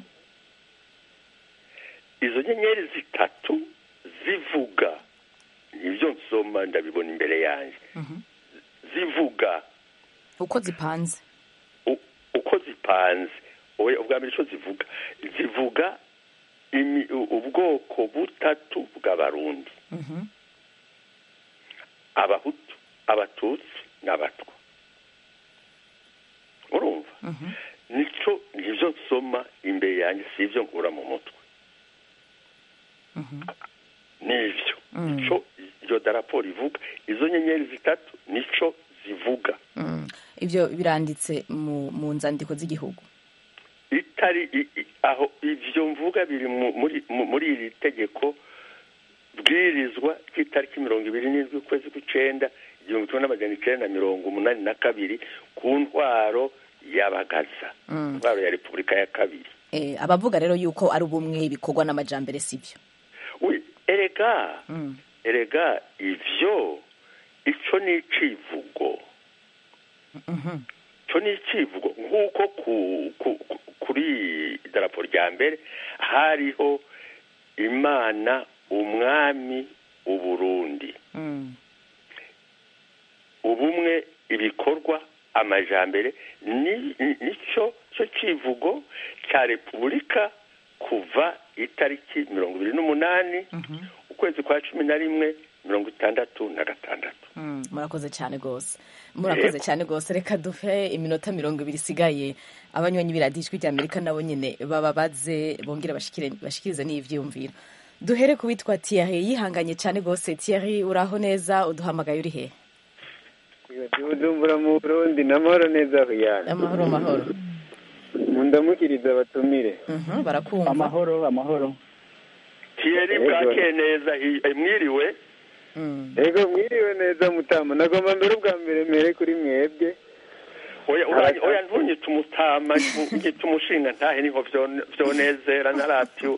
izo nyenyeri zitatu zivuga nibyo nsoma ndabibona imbere yanjye zivuga uko zipanze u- uko zipanze oya ubwa mbere icyo zivuga zivuga imi- u- ubwoko butatu bw'abarundi Mhm. abahutu abatutsi n'abatwa urumva Mhm. nico nivyo nsoma imbere yanjye si ivyo nkura mu mutwe Mhm. nivyo Mm. nico iryo darapo rivuga izo nyenyeri zitatu nico zivuga Mm. ivyo biranditse mu mu nzandiko z'igihugu itari i- i- aho ivyo mvuga biri mu- muri mu- muri iri tegeko bwirizwa ry'itariki mirongo ibiri n'indwi ukwezi kw'icenda igihumbi kimwe n'amajana icenda na mirongo umunani na kabiri ku ntwaro y'abagaza Mm. intwaro ya repubulika ya kabiri Eh, abavuga rero yuko ari ubumwe bikorwa n'amajambere sivyo wi erega Mm. erega ivyo ico ni icivugo Mhm. ico ni icivugo nk'uko ku, ku, ku, kuri idarapo rya mbere hariho imana umwami uburundi Mm. ubumwe ibikorwa amajambere ni- ni- nico cyo civugo cya repubulika kuva itariki mirongo ibiri n'umunani Mhm. ukwezi kwa cumi na rimwe mirongo itandatu na gatandatu Mm, murakoze cyane rwose murakoze cyane rwose reka duhe iminota mirongo ibiri isigaye abanywanyi biradijwi rya amerika nabo nyine bababaze bongere bashikire- bashikirize n'ivyiyumviro duhere ku witwa Thierry yihanganye cyane rwose Thierry uraho neza uduhamagaye uri he bujumbura mu burundi n'amahoro neza kuyana amahoro amahoro mundamukiriza abatumire Mhm, barakumva amahoro amahoro thierry Yego. bwake neza hi- eh, mwiriwe Mm. ego mwiriwe neza mutama nagomba mbere ubwa mbere mere kuri mwebwe oya uranye- oya ntunyite umutama nyite umushinga ntahe niho vyo- vyonezera na radiyo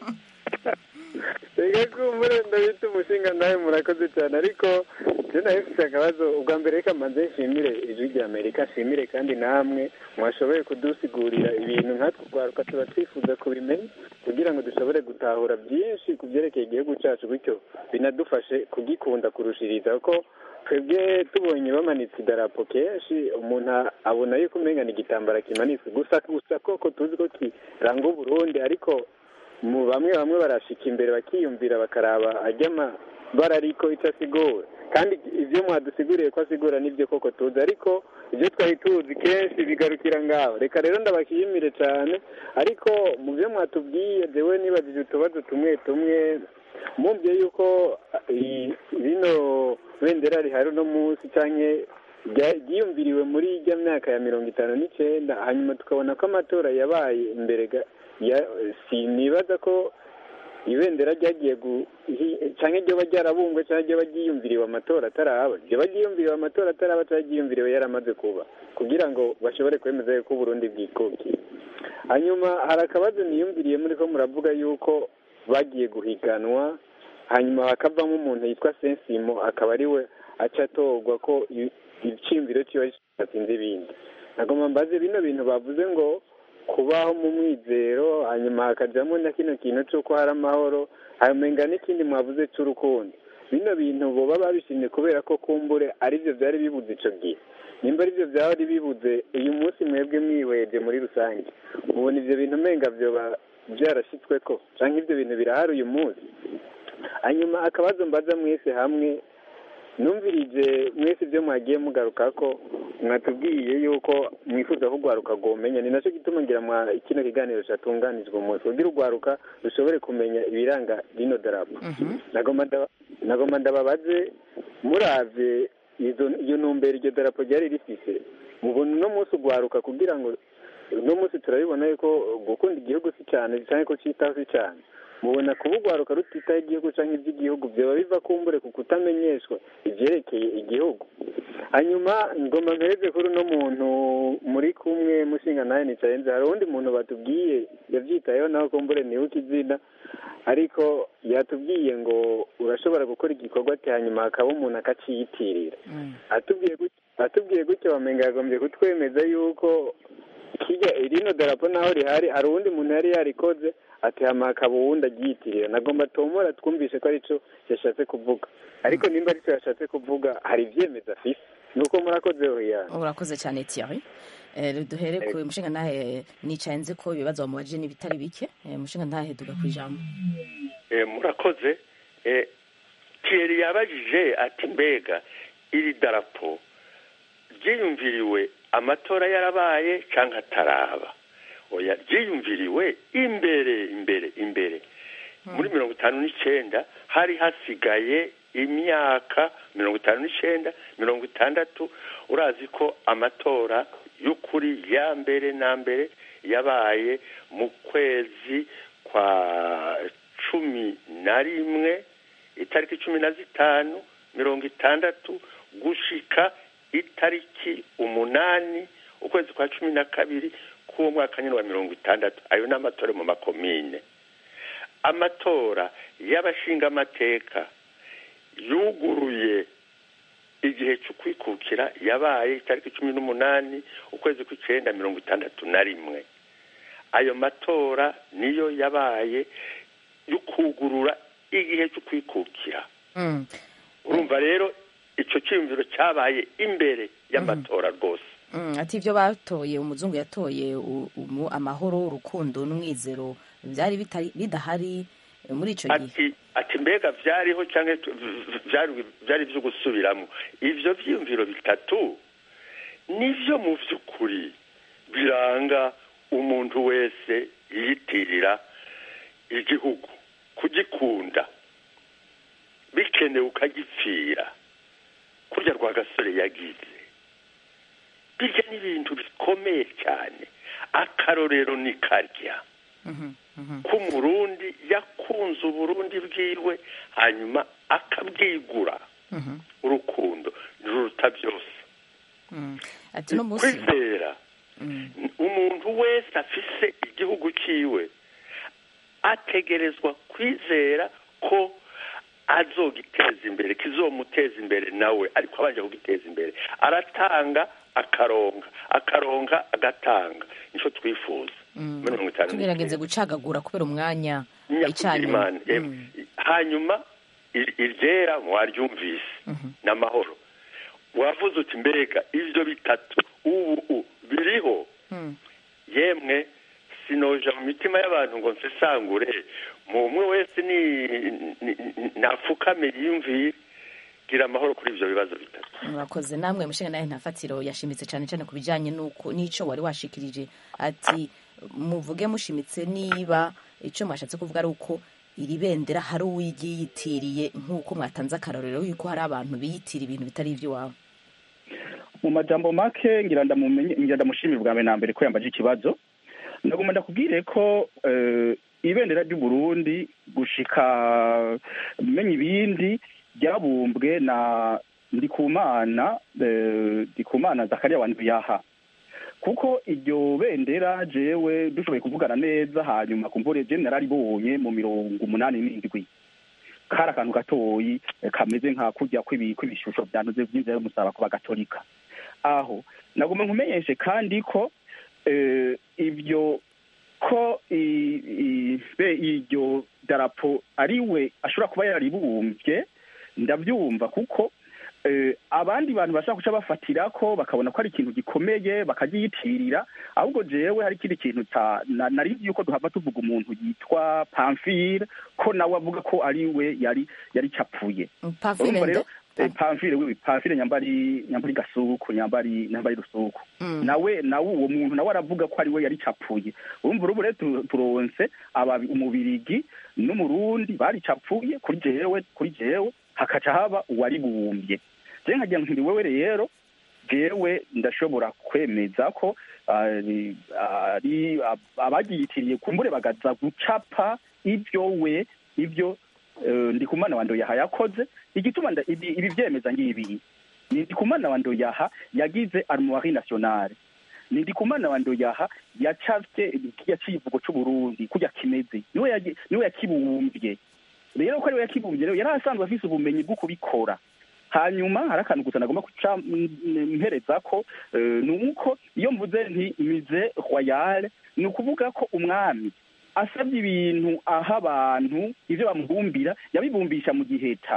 reka kumbure ndabita umushinga nawe murakoze cyane ariko je nawe mfite akabazo ubwa mbere reka mbanze nshimire ijwi rya amerika nshimire kandi namwe mwashoboye kudusigurira ibintu nkatwe urwaruka tuba twifuza kubimenya kugira ngo dushobore gutahura byinshi ku byerekeye igihugu cyacu bityo binadufashe kugikunda kurushiriza kuko twebwe tubonye bamanitse idarapo kenshi umuntu a- abona yuko umenga ni igitambara kimanitse gusa gusa koko tuzi ko kiranga uburundi ariko mu bamwe bamwe barashika imbere bakiyumvira bakaraba ajya amabara ariko icyo asigura kandi ibyo mwadusiguriye ko asigura nibyo koko tuzi ariko ibyo twari tuzi kenshi bigarukira ngaho reka rero ndabashimire cyane ariko mu byo mwatubwiye jewe nibajije utubazo tumwe tumwe mumvye yuko i- rino bendera rihari uno munsi canke rya- ryiyumviriwe muri ijya myaka ya mirongo itanu n'icenda hanyuma tukabona ko amatora yabaye imbere ga- ya sinibaza ko ibendera ryagiye gu hi- canke ryoba ryarabumbwe canke ryoba ryiyumviriwe amatora ataraba ryoba ryiyumviriwe amatora ataraba canke ryiyumviriwe yaramaze kuba kugira ngo bashobore kwemeza yuko uburundi bwikukiye hanyuma hari akabazo niyumviriye muri ko muravuga yuko bagiye guhiganwa hanyuma hakavamo umuntu yitwa sensimo akaba ari we aca atorwa ko i- iciyumviro ciwe kidatsinze ibindi nagomba mbaze bino bintu bavuze ngo kubaho mu mwizero hanyuma hakajyamo na kino kintu cy'uko hari amahoro hamenga n'ikindi mwavuze cy'urukundo bino bintu boba babishimye kubera ko kumbure aribyo byari bibuze icyo gihe nimba aribyo byari bibuze uyu munsi mwebwe mwihweje muri rusange mubona ibyo bintu umenga byoba byarashyitswe ko cyangwa ibyo bintu birahari uyu munsi hanyuma akabazo mbaza mwese hamwe numvirije mwese ibyo mwagiye mugaruka ko mwatubwiye yuko mwifuza ko urwaruka rwomenya ni nacyo gituma ngira mwa kino kiganiro cyatunganijwe umunsi kugira urwaruka rushobore kumenya ibiranga rino darapo Mhm. nagomba ndaba- nagomba ndababaze muravye izo- iyo ntumbero iryo darapo ryari rifise mubona uno munsi urwaruka kugira ngo uno munsi turabibona yuko gukunda igihugu si cyane cyane ko cyitaho si cyane mubona kuba urwaruka rutitaho igihugu cyangwa iby'igihugu byaba biva kumbure ku kutamenyeshwa ibyerekeye igihugu hanyuma ngoma mpereze kuri uno muntu muri kumwe mushinga nawe nicaye nzi hari uwundi muntu batubwiye yabyitayeho nawe kumbure nibuka izina ariko yatubwiye ngo urashobora gukora igikorwa ati hanyuma hakaba umuntu akaciyitirira Mm. atubwiye gutyo atubwiye gutyo wamenga yagombye kutwemeza yuko kijya rino darapo naho rihari hari uwundi muntu yari yarikoze ati hama hakaba uwundi agyiyitirira nagomba tomora twumvishe ko aricyo yashatse kuvuga ariko nimba aricyo yashatse kuvuga hari ibyemeza afise nuko murakoze hoya urakoze cyane Thierry Eh, duhere ku mushinga ntahe nicaye nzi ko ibibazo bamubajije n'ibitari bike Eh, mushinga ntahe duga ku ijambo Eh, murakoze Eh, Thierry yabajije ati mbega iri darapo ryiyumviriwe amatora yarabaye cyangwa ataraba oya ryiyumviriwe imbere imbere imbere muri mirongo itanu n'icyenda hari hasigaye imyaka mirongo itanu n'icyenda mirongo itandatu urazi ko amatora y'ukuri ya mbere na mbere yabaye mu kwezi kwa cumi na rimwe itariki cumi na zitanu mirongo itandatu gushika itariki umunani ukwezi kwa cumi na kabiri k'uwo mwaka nyine wa mirongo itandatu ayo ni amatora mu makomine amatora y'abashingamateka yuguruye igihe cyo kwikukira yabaye itariki cumi n'umunani ukwezi kw'icyenda mirongo itandatu na rimwe ayo matora niyo yabaye yo kugurura igihe cyo kwikukira Mm. urumva rero icyo cyiyumviro cyabaye imbere y'amatora rwose Mm, ati ibyo batoye umuzungu yatoye u- umu- amahoro urukundo n'umwizero byari bitari bidahari eh, muri icyo gihe ati ati mbega byariho cyangwa tu- byari byari ibyo gusubiramo ibyo byiyumviro bitatu nibyo mu by'ukuri biranga umuntu wese yiyitirira igihugu kugikunda bikenewe ukagipfira kurya rwa gasore yagize birya ni ibintu bikomeye cyane akarorero ni karya ko umurundi yakunze uburundi bwiwe hanyuma akabwigura urukundo ruruta byose Mm. ati no munsi kwizera umuntu wese afise igihugu cyiwe ategerezwa kwizera ko azogiteza imbere kizomuteza imbere nawe ariko abanje kugiteza imbere aratanga akaronga akaronga agatanga nicyo twifuza muri mirongo itanu tugerageze gucagagura kubera umwanya icanye Imana Em, hanyuma ir- iryera mwaryumvise n'amahoro wavuze uti mbega ibyo bitatu ubu u- biriho yemwe sinoja mu mitima y'abantu ngo nsesangure mu umwe wese ni ni- ni- napfukame yiyumviye gira amahoro kuri ibyo bibazo bitatu murakoze namwe mushinga nawe ntafatiro yashimitse cyane cyane ku bijyanye n'uko n'icyo wari washikirije ati muvuge mushimitse niba icyo mwashatse kuvuga ari uko iri bendera hari uwiyitiriye nk'uko mwatanze akarorero yuko hari abantu biyitira ibintu bitari iby'iwabo mu majambo make ngira ndamumenye ngira ndamushimira bwa mbere na mbere ko yambaje ikibazo ndagomba ndakubwire ko eh, ibendera ry'u Burundi gushika menya ibindi ryabumbwe na ndikumana eh, ndikumana zakariya wa yaha kuko iryo bendera jewe dushoboye kuvugana neza hanyuma kumvure je nararibonye mu mirongo umunani n'indwi kari akantu gatoyi eh, kameze nka kurya kw'ibi- kw'ibishusho byantuze by'inzira y'umusaraba ku bagatolika aho nagomba nkumenyeshe kandi ko eh, ibyo ko i- i- be iryo darapo ari we ashobora kuba yararibumbye ndabyumva kuko eh, abandi bantu bashaka guca bafatira ko bakabona ko ari ikintu gikomeye bakagyiyitirira ahubwo jewe hari ikindi kintu ta- na- nari nzi yuko duhava tuvuga umuntu yitwa pamfile ko nawe avuga ko ari we yari yari capfuye pavile urumva rero nde eh, pamfile wiwe pamfile nyambari nyambari gasuku nyambari nyambari rusuku Mm. nawe nawe uwo muntu nawe aravuga ko ari we yari capfuye urumva urubu rero tu- turonse ababi umubirigi n'umurundi bari capfuye kuri jewe kuri jewe hakaca haba uwaribumbye je nkagira nti wewe rero jewe ndashobora kwemeza ko ari ari ab- abagiyitiriye kumbure bagaza gucapa ibyo we ibyo eh, ndikumana wa ndoyaha yakoze igituma nda- ibi ibi vyemeza ngibi ni ndikumana wa ndoyaha yagize armoire nationale ni ndikumana wa ndoyaha yacafye kirya civugo c'uburundi kurya kimeze niwe yagi- niwe yakibumbye rero ko ariwe yakibumbye rero yari asanzwe afise ubumenyi bwo kubikora hanyuma hari akantu gusa nagomba guca mm, mpereza ko eh, ni uko iyo mvuze nti mize royale ni ukuvuga ko umwami asabye ibintu aha abantu ivyo bamubumbira yabibumbisha mu giheta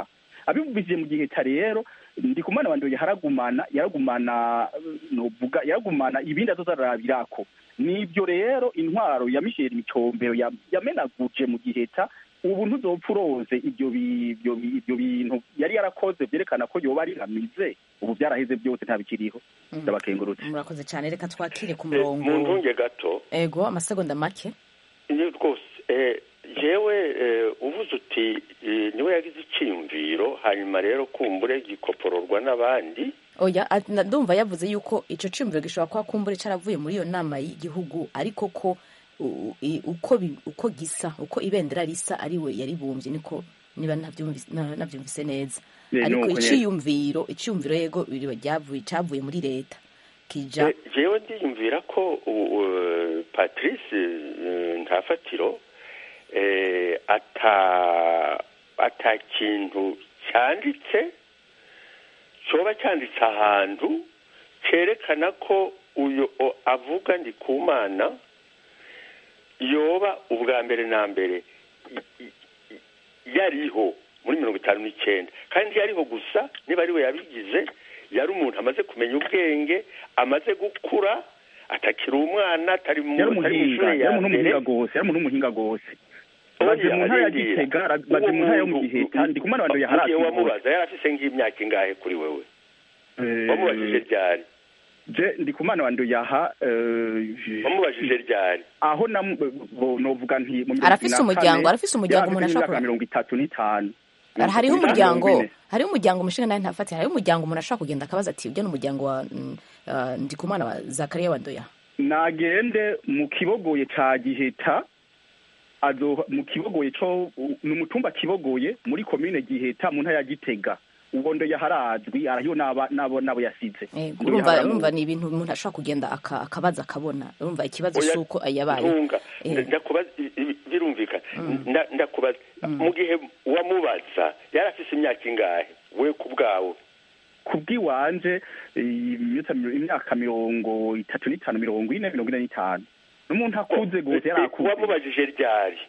abibujije mu giheta rero ndikumana wandoye haragumana yaragumana novuga yaragumana ibindi azozarabirako nibyo rero intwaro ya Michel Micombero ya- yamenaguje mu giheta ubu ntuzopfa uroze ibyo bi- ibyo bi- ibyo bintu yari yarakoze byerekana ko yoba ari amize ubu byaraheze byose ntabikiriho ndabakengurutse murakoze cyane reka twakire ku Eh, mu murongo ntunge gato ego amasegonda make ni rwose eh, jewe eh, uvuze uti eh, niwe yagize icyiyumviro hanyuma rero kumbure gikopororwa n'abandi oya at- na- ndumva yavuze yuko ico ciyumviro gishobora kuba kumbure caravuye muri iyo nama y'igihugu ariko ko u- i- uko bi- uko gisa uko ibendera risa ari we yaribumbye niko niba navyumvise na- navyumvise neza Eh, ariko nuko nyene. iciyumviro iciyumviro yego biri- ryavuye cavuye muri leta kija Eh, jewe ndiyumvira ko u- u- patrice eh, ntafatiro eh, ata ata kintu cyanditse coba cyanditse ahantu cyerekana ko uyu o- avuga ndi ku mana yoba ubwa mbere na mbere i- i- i- yariho muri mirongo itanu n'icyenda kandi yariho gusa niba ari we yabigize yari umuntu amaze kumenya ubwenge amaze gukura atakiri umwana atari mu yari atari mu umuhinga ishuri yari ya umuntu mbere w'umuhinga gose yari umuntu w'umuhinga gose Oya, baje mu ntara ya arindira. gitega ra- baje mu ntara yo mu Uwo giheta muntu- ndikumana wandoye mugihe harasi wamubaza yari afise nk'imyaka ingahe kuri wewe wamubajije ryari je ndikumana wandoye aha eh, wamubajije ryari aho namu- bo- novuga nti mu mirongo Arafise ibiri na umuryango, kane, arafise umuryango yari umuntu afise ashobora imyaka mirongo itatu n'itanu hariho Mirongo umuryango ine. hariho umuryango umushinga nawe ntafate hariho umuryango umuntu ashobora kugenda akabaza ati ujya n'umuryango wa mm, ah, ndikumana wa zakariya wa ndoya nagende mu kibogoye ca giheta azo mu kibogoye co ni umutumba kibogoye muri komine giheta mu ntara ya gitega uwo ndo yaharazwi arahiyo n'aba- n'abo n'abo yasize Eh, Ndo urumva yaharamu- urumva ni ibintu umuntu ashobora kugenda aka- akabaza akabona urumva ikibazo Oya, si uko yabaye ntunga Eh. ndakubaza i- i- birumvikana Nda- ndakubaza mu gihe wamubaza yari afise imyaka ingahe we ku bwawe kubw'iwanje imyaka imyaka mirongo itatu n'itanu mirongo ine mirongo ine n'itanu n'umuntu akuze gose yari Eh, akuze wamubajije ryari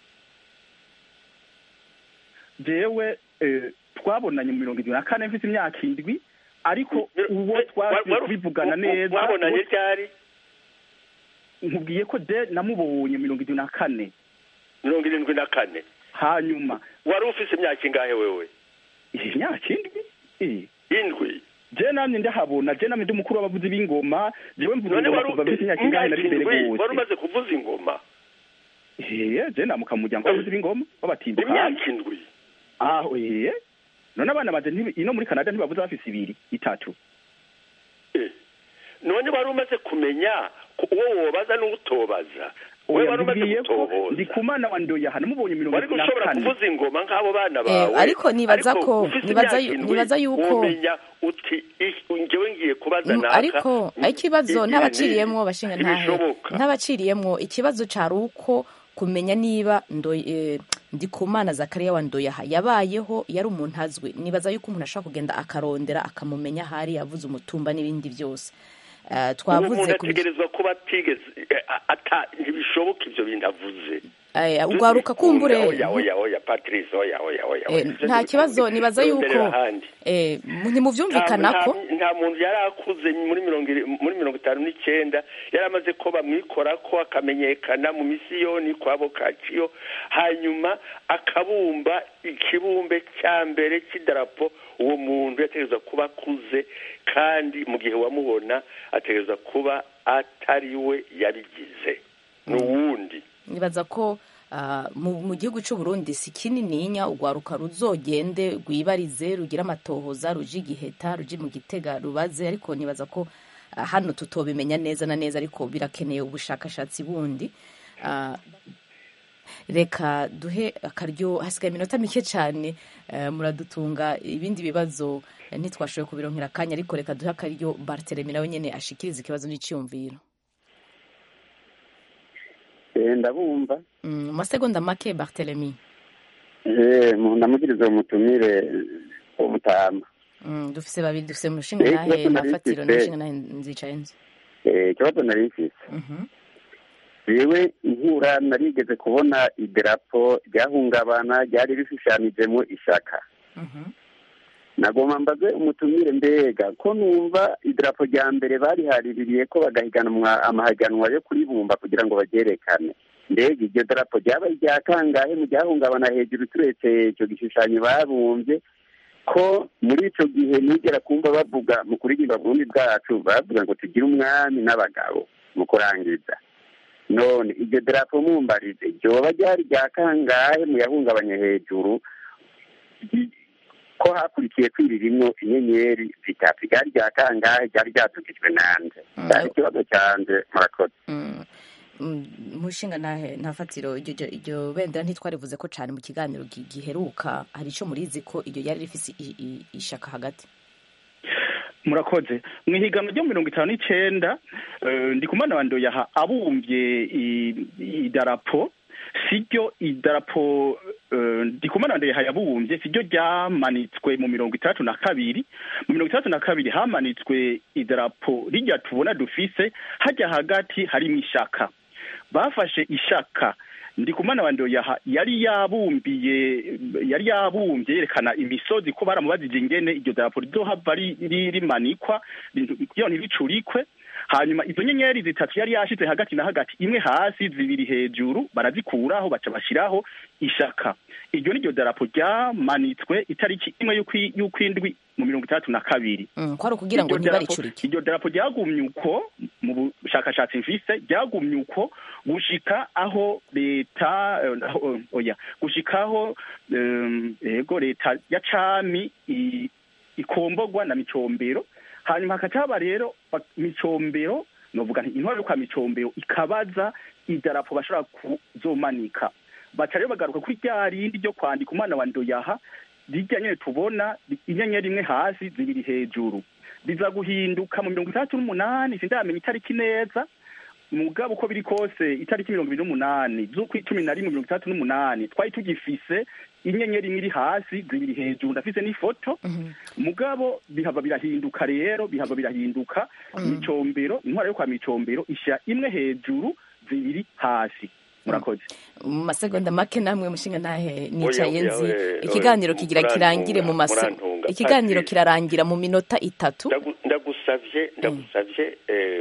jewe eh, twabonanye mu mirongo irindwi na kane mfise imyaka indwi ariko uwo Wa- twasubiye wari- kubivugana wa- neza mwabonanye uwo- ryari nkubwiye ko je namubonye mirongo irindwi na kane mirongo irindwi na kane hanyuma wari ufise imyaka ingahe wewe iyi myaka indwi eh, indwi je namye ndahabona je namye ndi umukuru w'abavuzi b'ingoma jewe mvuga none ingoma wari kuva mfise imyaka ingahe nari imbere indwi wari gose umaze kuvuza ingoma Eh, je namuka mu muryango w'abavuzi b'ingoma w'abatimbuka imyaka indwi aho eh none abana banje ntibi- ino muri canada ntibavuze bafise ibiri itatu Eh, none wari umaze kumenya ko uwo wobaza n'utobaza we oya wari umaze mbwiye ko gutohoza ndikumana wa ndoya namubonye mirongo wari irindwi na gushobora kane kuvuza ingoma nk'abo bana Eh, bawe ariko nibaza ariko ko- ufise nibaza imyaka yu- indwi, nibaza yuko- womenya uti "Ih, njyewe ngiye kubaza Mm, naka ariko ikibazo igihe ntabaciriyemwo ni- bashinga ntahe ntibishoboka ntabaciriyemwo ikibazo cari uko kumenya niba ndo eh, ndikumana zakariya wa ndoyaha yabayeho yari umuntu azwi nibaza yuko umuntu ashobora kugenda akarondera akamumenya ahari yavuze umutumba n'ibindi byose Eh, uwo twavuze muntu ku bij- ategerezwa kuba atigeze eh, ata ntibishoboka ibyo bintu avuze eh, ugwaruka kumbure oya oya oya patrice oya oya oya Eh, nta kibazo nibaza yuko eh, ntimuvyumvikana ko nta nta muntu yari akuze muri mirongo iri- muri mirongo itanu n'icyenda yari amaze ko bamwikora ko akamenyekana mu misiyoni kwa bokaciyo hanyuma akabumba ikibumbe cya mbere cy'idarapo uwo muntu yategereza kuba akuze kandi mu gihe wamubona ategereza kuba atari we yabigize ni uwundi nibaza ko ah, mu mu gihugu cy'u Burundi si kinininya ugwaruka ruzogende rwibarize rugira amatohoza ruje igiheta ruje mu gitega rubaze ariko nibaza ko ah, hano tutobimenya neza na neza ariko birakeneye ubushakashatsi bundi Ah, reka duhe akaryo hasigaye iminota mike cyane eh, muradutunga ibindi bibazo eh, ntitwashoboye kubironkera akanya ariko reka duhe akaryo bartelemi nawe nyene ashikiriza ikibazo n'iciyumviro Eh, ndabumva Mm, mu masegonda make bartelemi Eh, mu- ndamugiriza umutumire w'umutama Mm, dufise babiri dufise mushinga Eh, nahe ikibazo nari nafatiro mfise. n'umushinga nahe nzicaye nzi Eh, ikibazo nari mfise Mhm. jewe inkura narigeze kubona idarapo ryahungabana ryari rishushanijemo ishaka Mhm. nagomba mbaze umutumire mbega ko numva idarapo rya mbere barihaririye ko bagahiganwa amahaganwa yo kuribumba kugira ngo baryerekane mbega iryo darapo ryaba irya kangahe mu ryahungabana hejuru turetse icyo gishushanyo babumbye ko muri icyo gihe nigera kumva bavuga mu kuririmba burundi bwacu bavuga ngo tugire umwami n'abagabo mu kurangiza none iryo darapo mumbarize ryoba ryari rya kangahe mu yahungabanye hejuru ko hakurikiye kwiririmwo inyenyeri zitatu ryari rya kangahe ryari ryatugijwe nande cyari ikibazo cyanjye murakoze mushinga nta fatiro iryo bendera ntitwarivuze ko cyane mu kiganiro giheruka hari icyo murizi ko iryo ryari rifite ishaka hagati murakoze mu ihiganwa ryo mirongo itanu n'icyenda ndi kumana wa ndoyaha abumbye idarapo siryo idarapo ndi kumana wa ndoyaha yabumbye siryo ryamanitswe mu mirongo itandatu na kabiri mu mirongo itandatu na kabiri hamanitswe idarapo rijya tubona dufise hajya hagati harimo ishaka bafashe ishaka ndi kumana wa ndoyaha yari yabumbiye yari yabumbye yerekana imisozi ko baramubajije ingene iryo darapo rizohava rimanikwa kugira ntiricurikwe hanyuma izo nyenyeri zitatu yari yashize hagati na hagati imwe hasi zibiri hejuru barazikuraho baca bashyiraho ishaka iryo ni ryo darapo ryamanitswe itariki imwe y'ukwindwi mu mirongo itandatu na kabiri kwari ukugira ngo ntibaricurike iryo darapo ryagumye uko mu bushakashatsi mfise ryagumye uko gushika aho leta oya gushika aho yego leta ya cami ikombogwa na micombero hanyuma hakaca haba rero micombero novuga nti intwaro yo kwa micombero ikabaza idarapo bashobora kuzomanika baca rero bagaruka kuri rya rindi ryo kwandika umwana wa ndoyaha rijya nyine tubona inyenyeri imwe hasi zibiri hejuru biza guhinduka mu mirongo itandatu n'umunani sindamenya itariki neza mugabo uko biri kose itariki mirongo ibiri n'umunani z'ukw'icumi na rimwe mirongo itandatu n'umunani twari tugifise inyenyeri imwe iri hasi zibiri hejuru ndafise n'ifoto mugabo bihava birahinduka rero bihava birahinduka micombero intwaro yo kwa micombero ishyira imwe hejuru zibiri hasi murakoze mu masegonda make namwe mushinga ntahe nicaye nzi ikiganiro kigira kirangire mu mase ikiganiro kirarangira mu minota itatu ndagusavye ndagusavye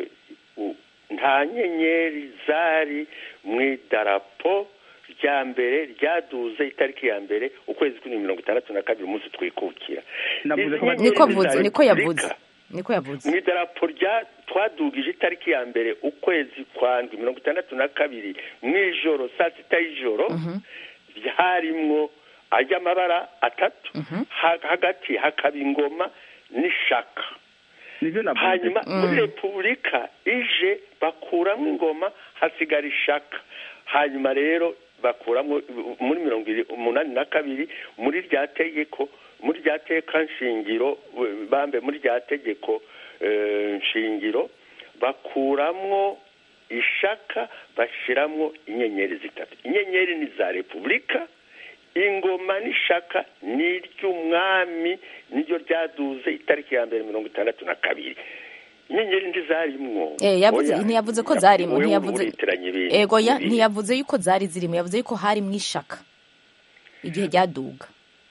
nta nyenyeri zari mu idarapo rya mbere ryaduze itariki ya mbere ukwezi kuri mirongo itandatu na kabiri umunsi twikukira niko avuze niko yavuze niko yavuze mu idarapo rya twadugije itariki ya mbere ukwezi kwa ndwi mirongo itandatu na kabiri mu ijoro saa sita y'ijoro harimwo ay'amabara atatu hagati hakaba ingoma n'ishaka hanyuma muri repubulika ije bakuramo ingoma hasigara ishaka hanyuma rero bakuramo muri mirongo umunani na kabiri muri rya tegeko muri rya teka nshingiro bambe muri rya tegeko nshingiro bakuramwo ishaka bashyiramo inyenyeri zitatu inyenyeri ni za repubulika ingoma n'ishaka ni iry'umwami niryo ryaduze itariki ya mbere mirongo itandatu na kabiri inyenyeri ntizarimwo ntiyavuze ko zarimwo ntiyavuze ego ntiyavuze yuko zari zirimo yavuze yuko harimo ishaka igihe ryaduga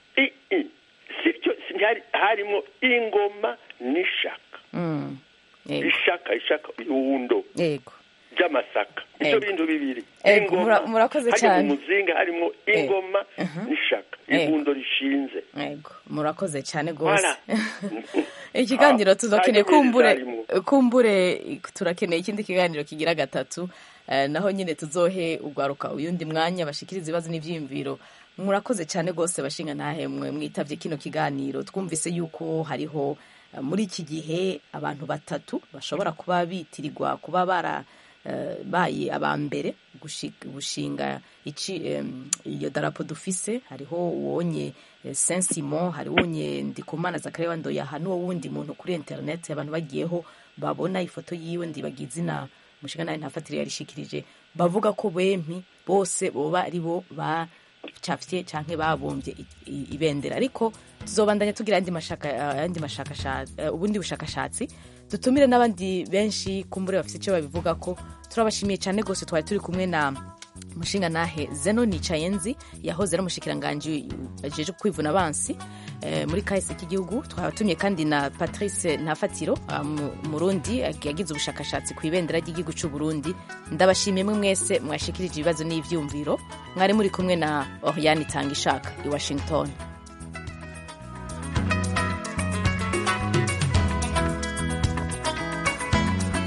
harimo ingoma n'ishaka ishaka ishaka iwundo yego by'amasaka ibyo bintu bibiri murakoze cyane mu muzinga harimo ingoma n'ishaka iwundo rishinze yego murakoze cyane rwose ikiganiro tuzakeneye kumbure kumbure turakeneye ikindi kiganiro kigira gatatu naho nyine tuzohe ugwaruka uyundi mwanya bashikiriza ibibazo n'ibyiyumviro murakoze cyane rwose bashinga ntahemwe mwitabye kino kiganiro twumvise yuko hariho muri iki gihe abantu batatu bashobora kuba bitirirwa kuba bara baye aba mbere gushinga iyo darapo dufise hariho uwonye saint simon hari wonye ndikumana zakariya wandoyaha n'uwo wundi muntu kuri interineti abantu bagiyeho babona ifoto yiwe ndibaga izina mushinga nawe ntafatire yarishikirije bavuga ko bempi bose boba ari bo bacafye canke babumbye ibendera ariko tuzobandanya tugira andi mashaka ubundi bushakashatsi dutumire n'abandi benshi kumbure bafite icyo babivuga ko turabashimiye cyane rwose twari turi kumwe na umushinga nahe zeno nicayenzi yahoze ari umushikiranganji ajeje kwivuna abansi eh, muri kahise k'igihugu twabatumye kandi na patrice ntafatiro ah, mu- umurundi yagize ubushakashatsi ku ibendera ry'igihugu cy'u burundi ndabashimiye mwe mwese mwashikirije ibibazo n'ivyumviro mwari muri kumwe na oriane itanga ishaka i washington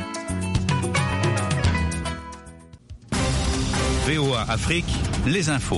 VOA Afrique, les infos.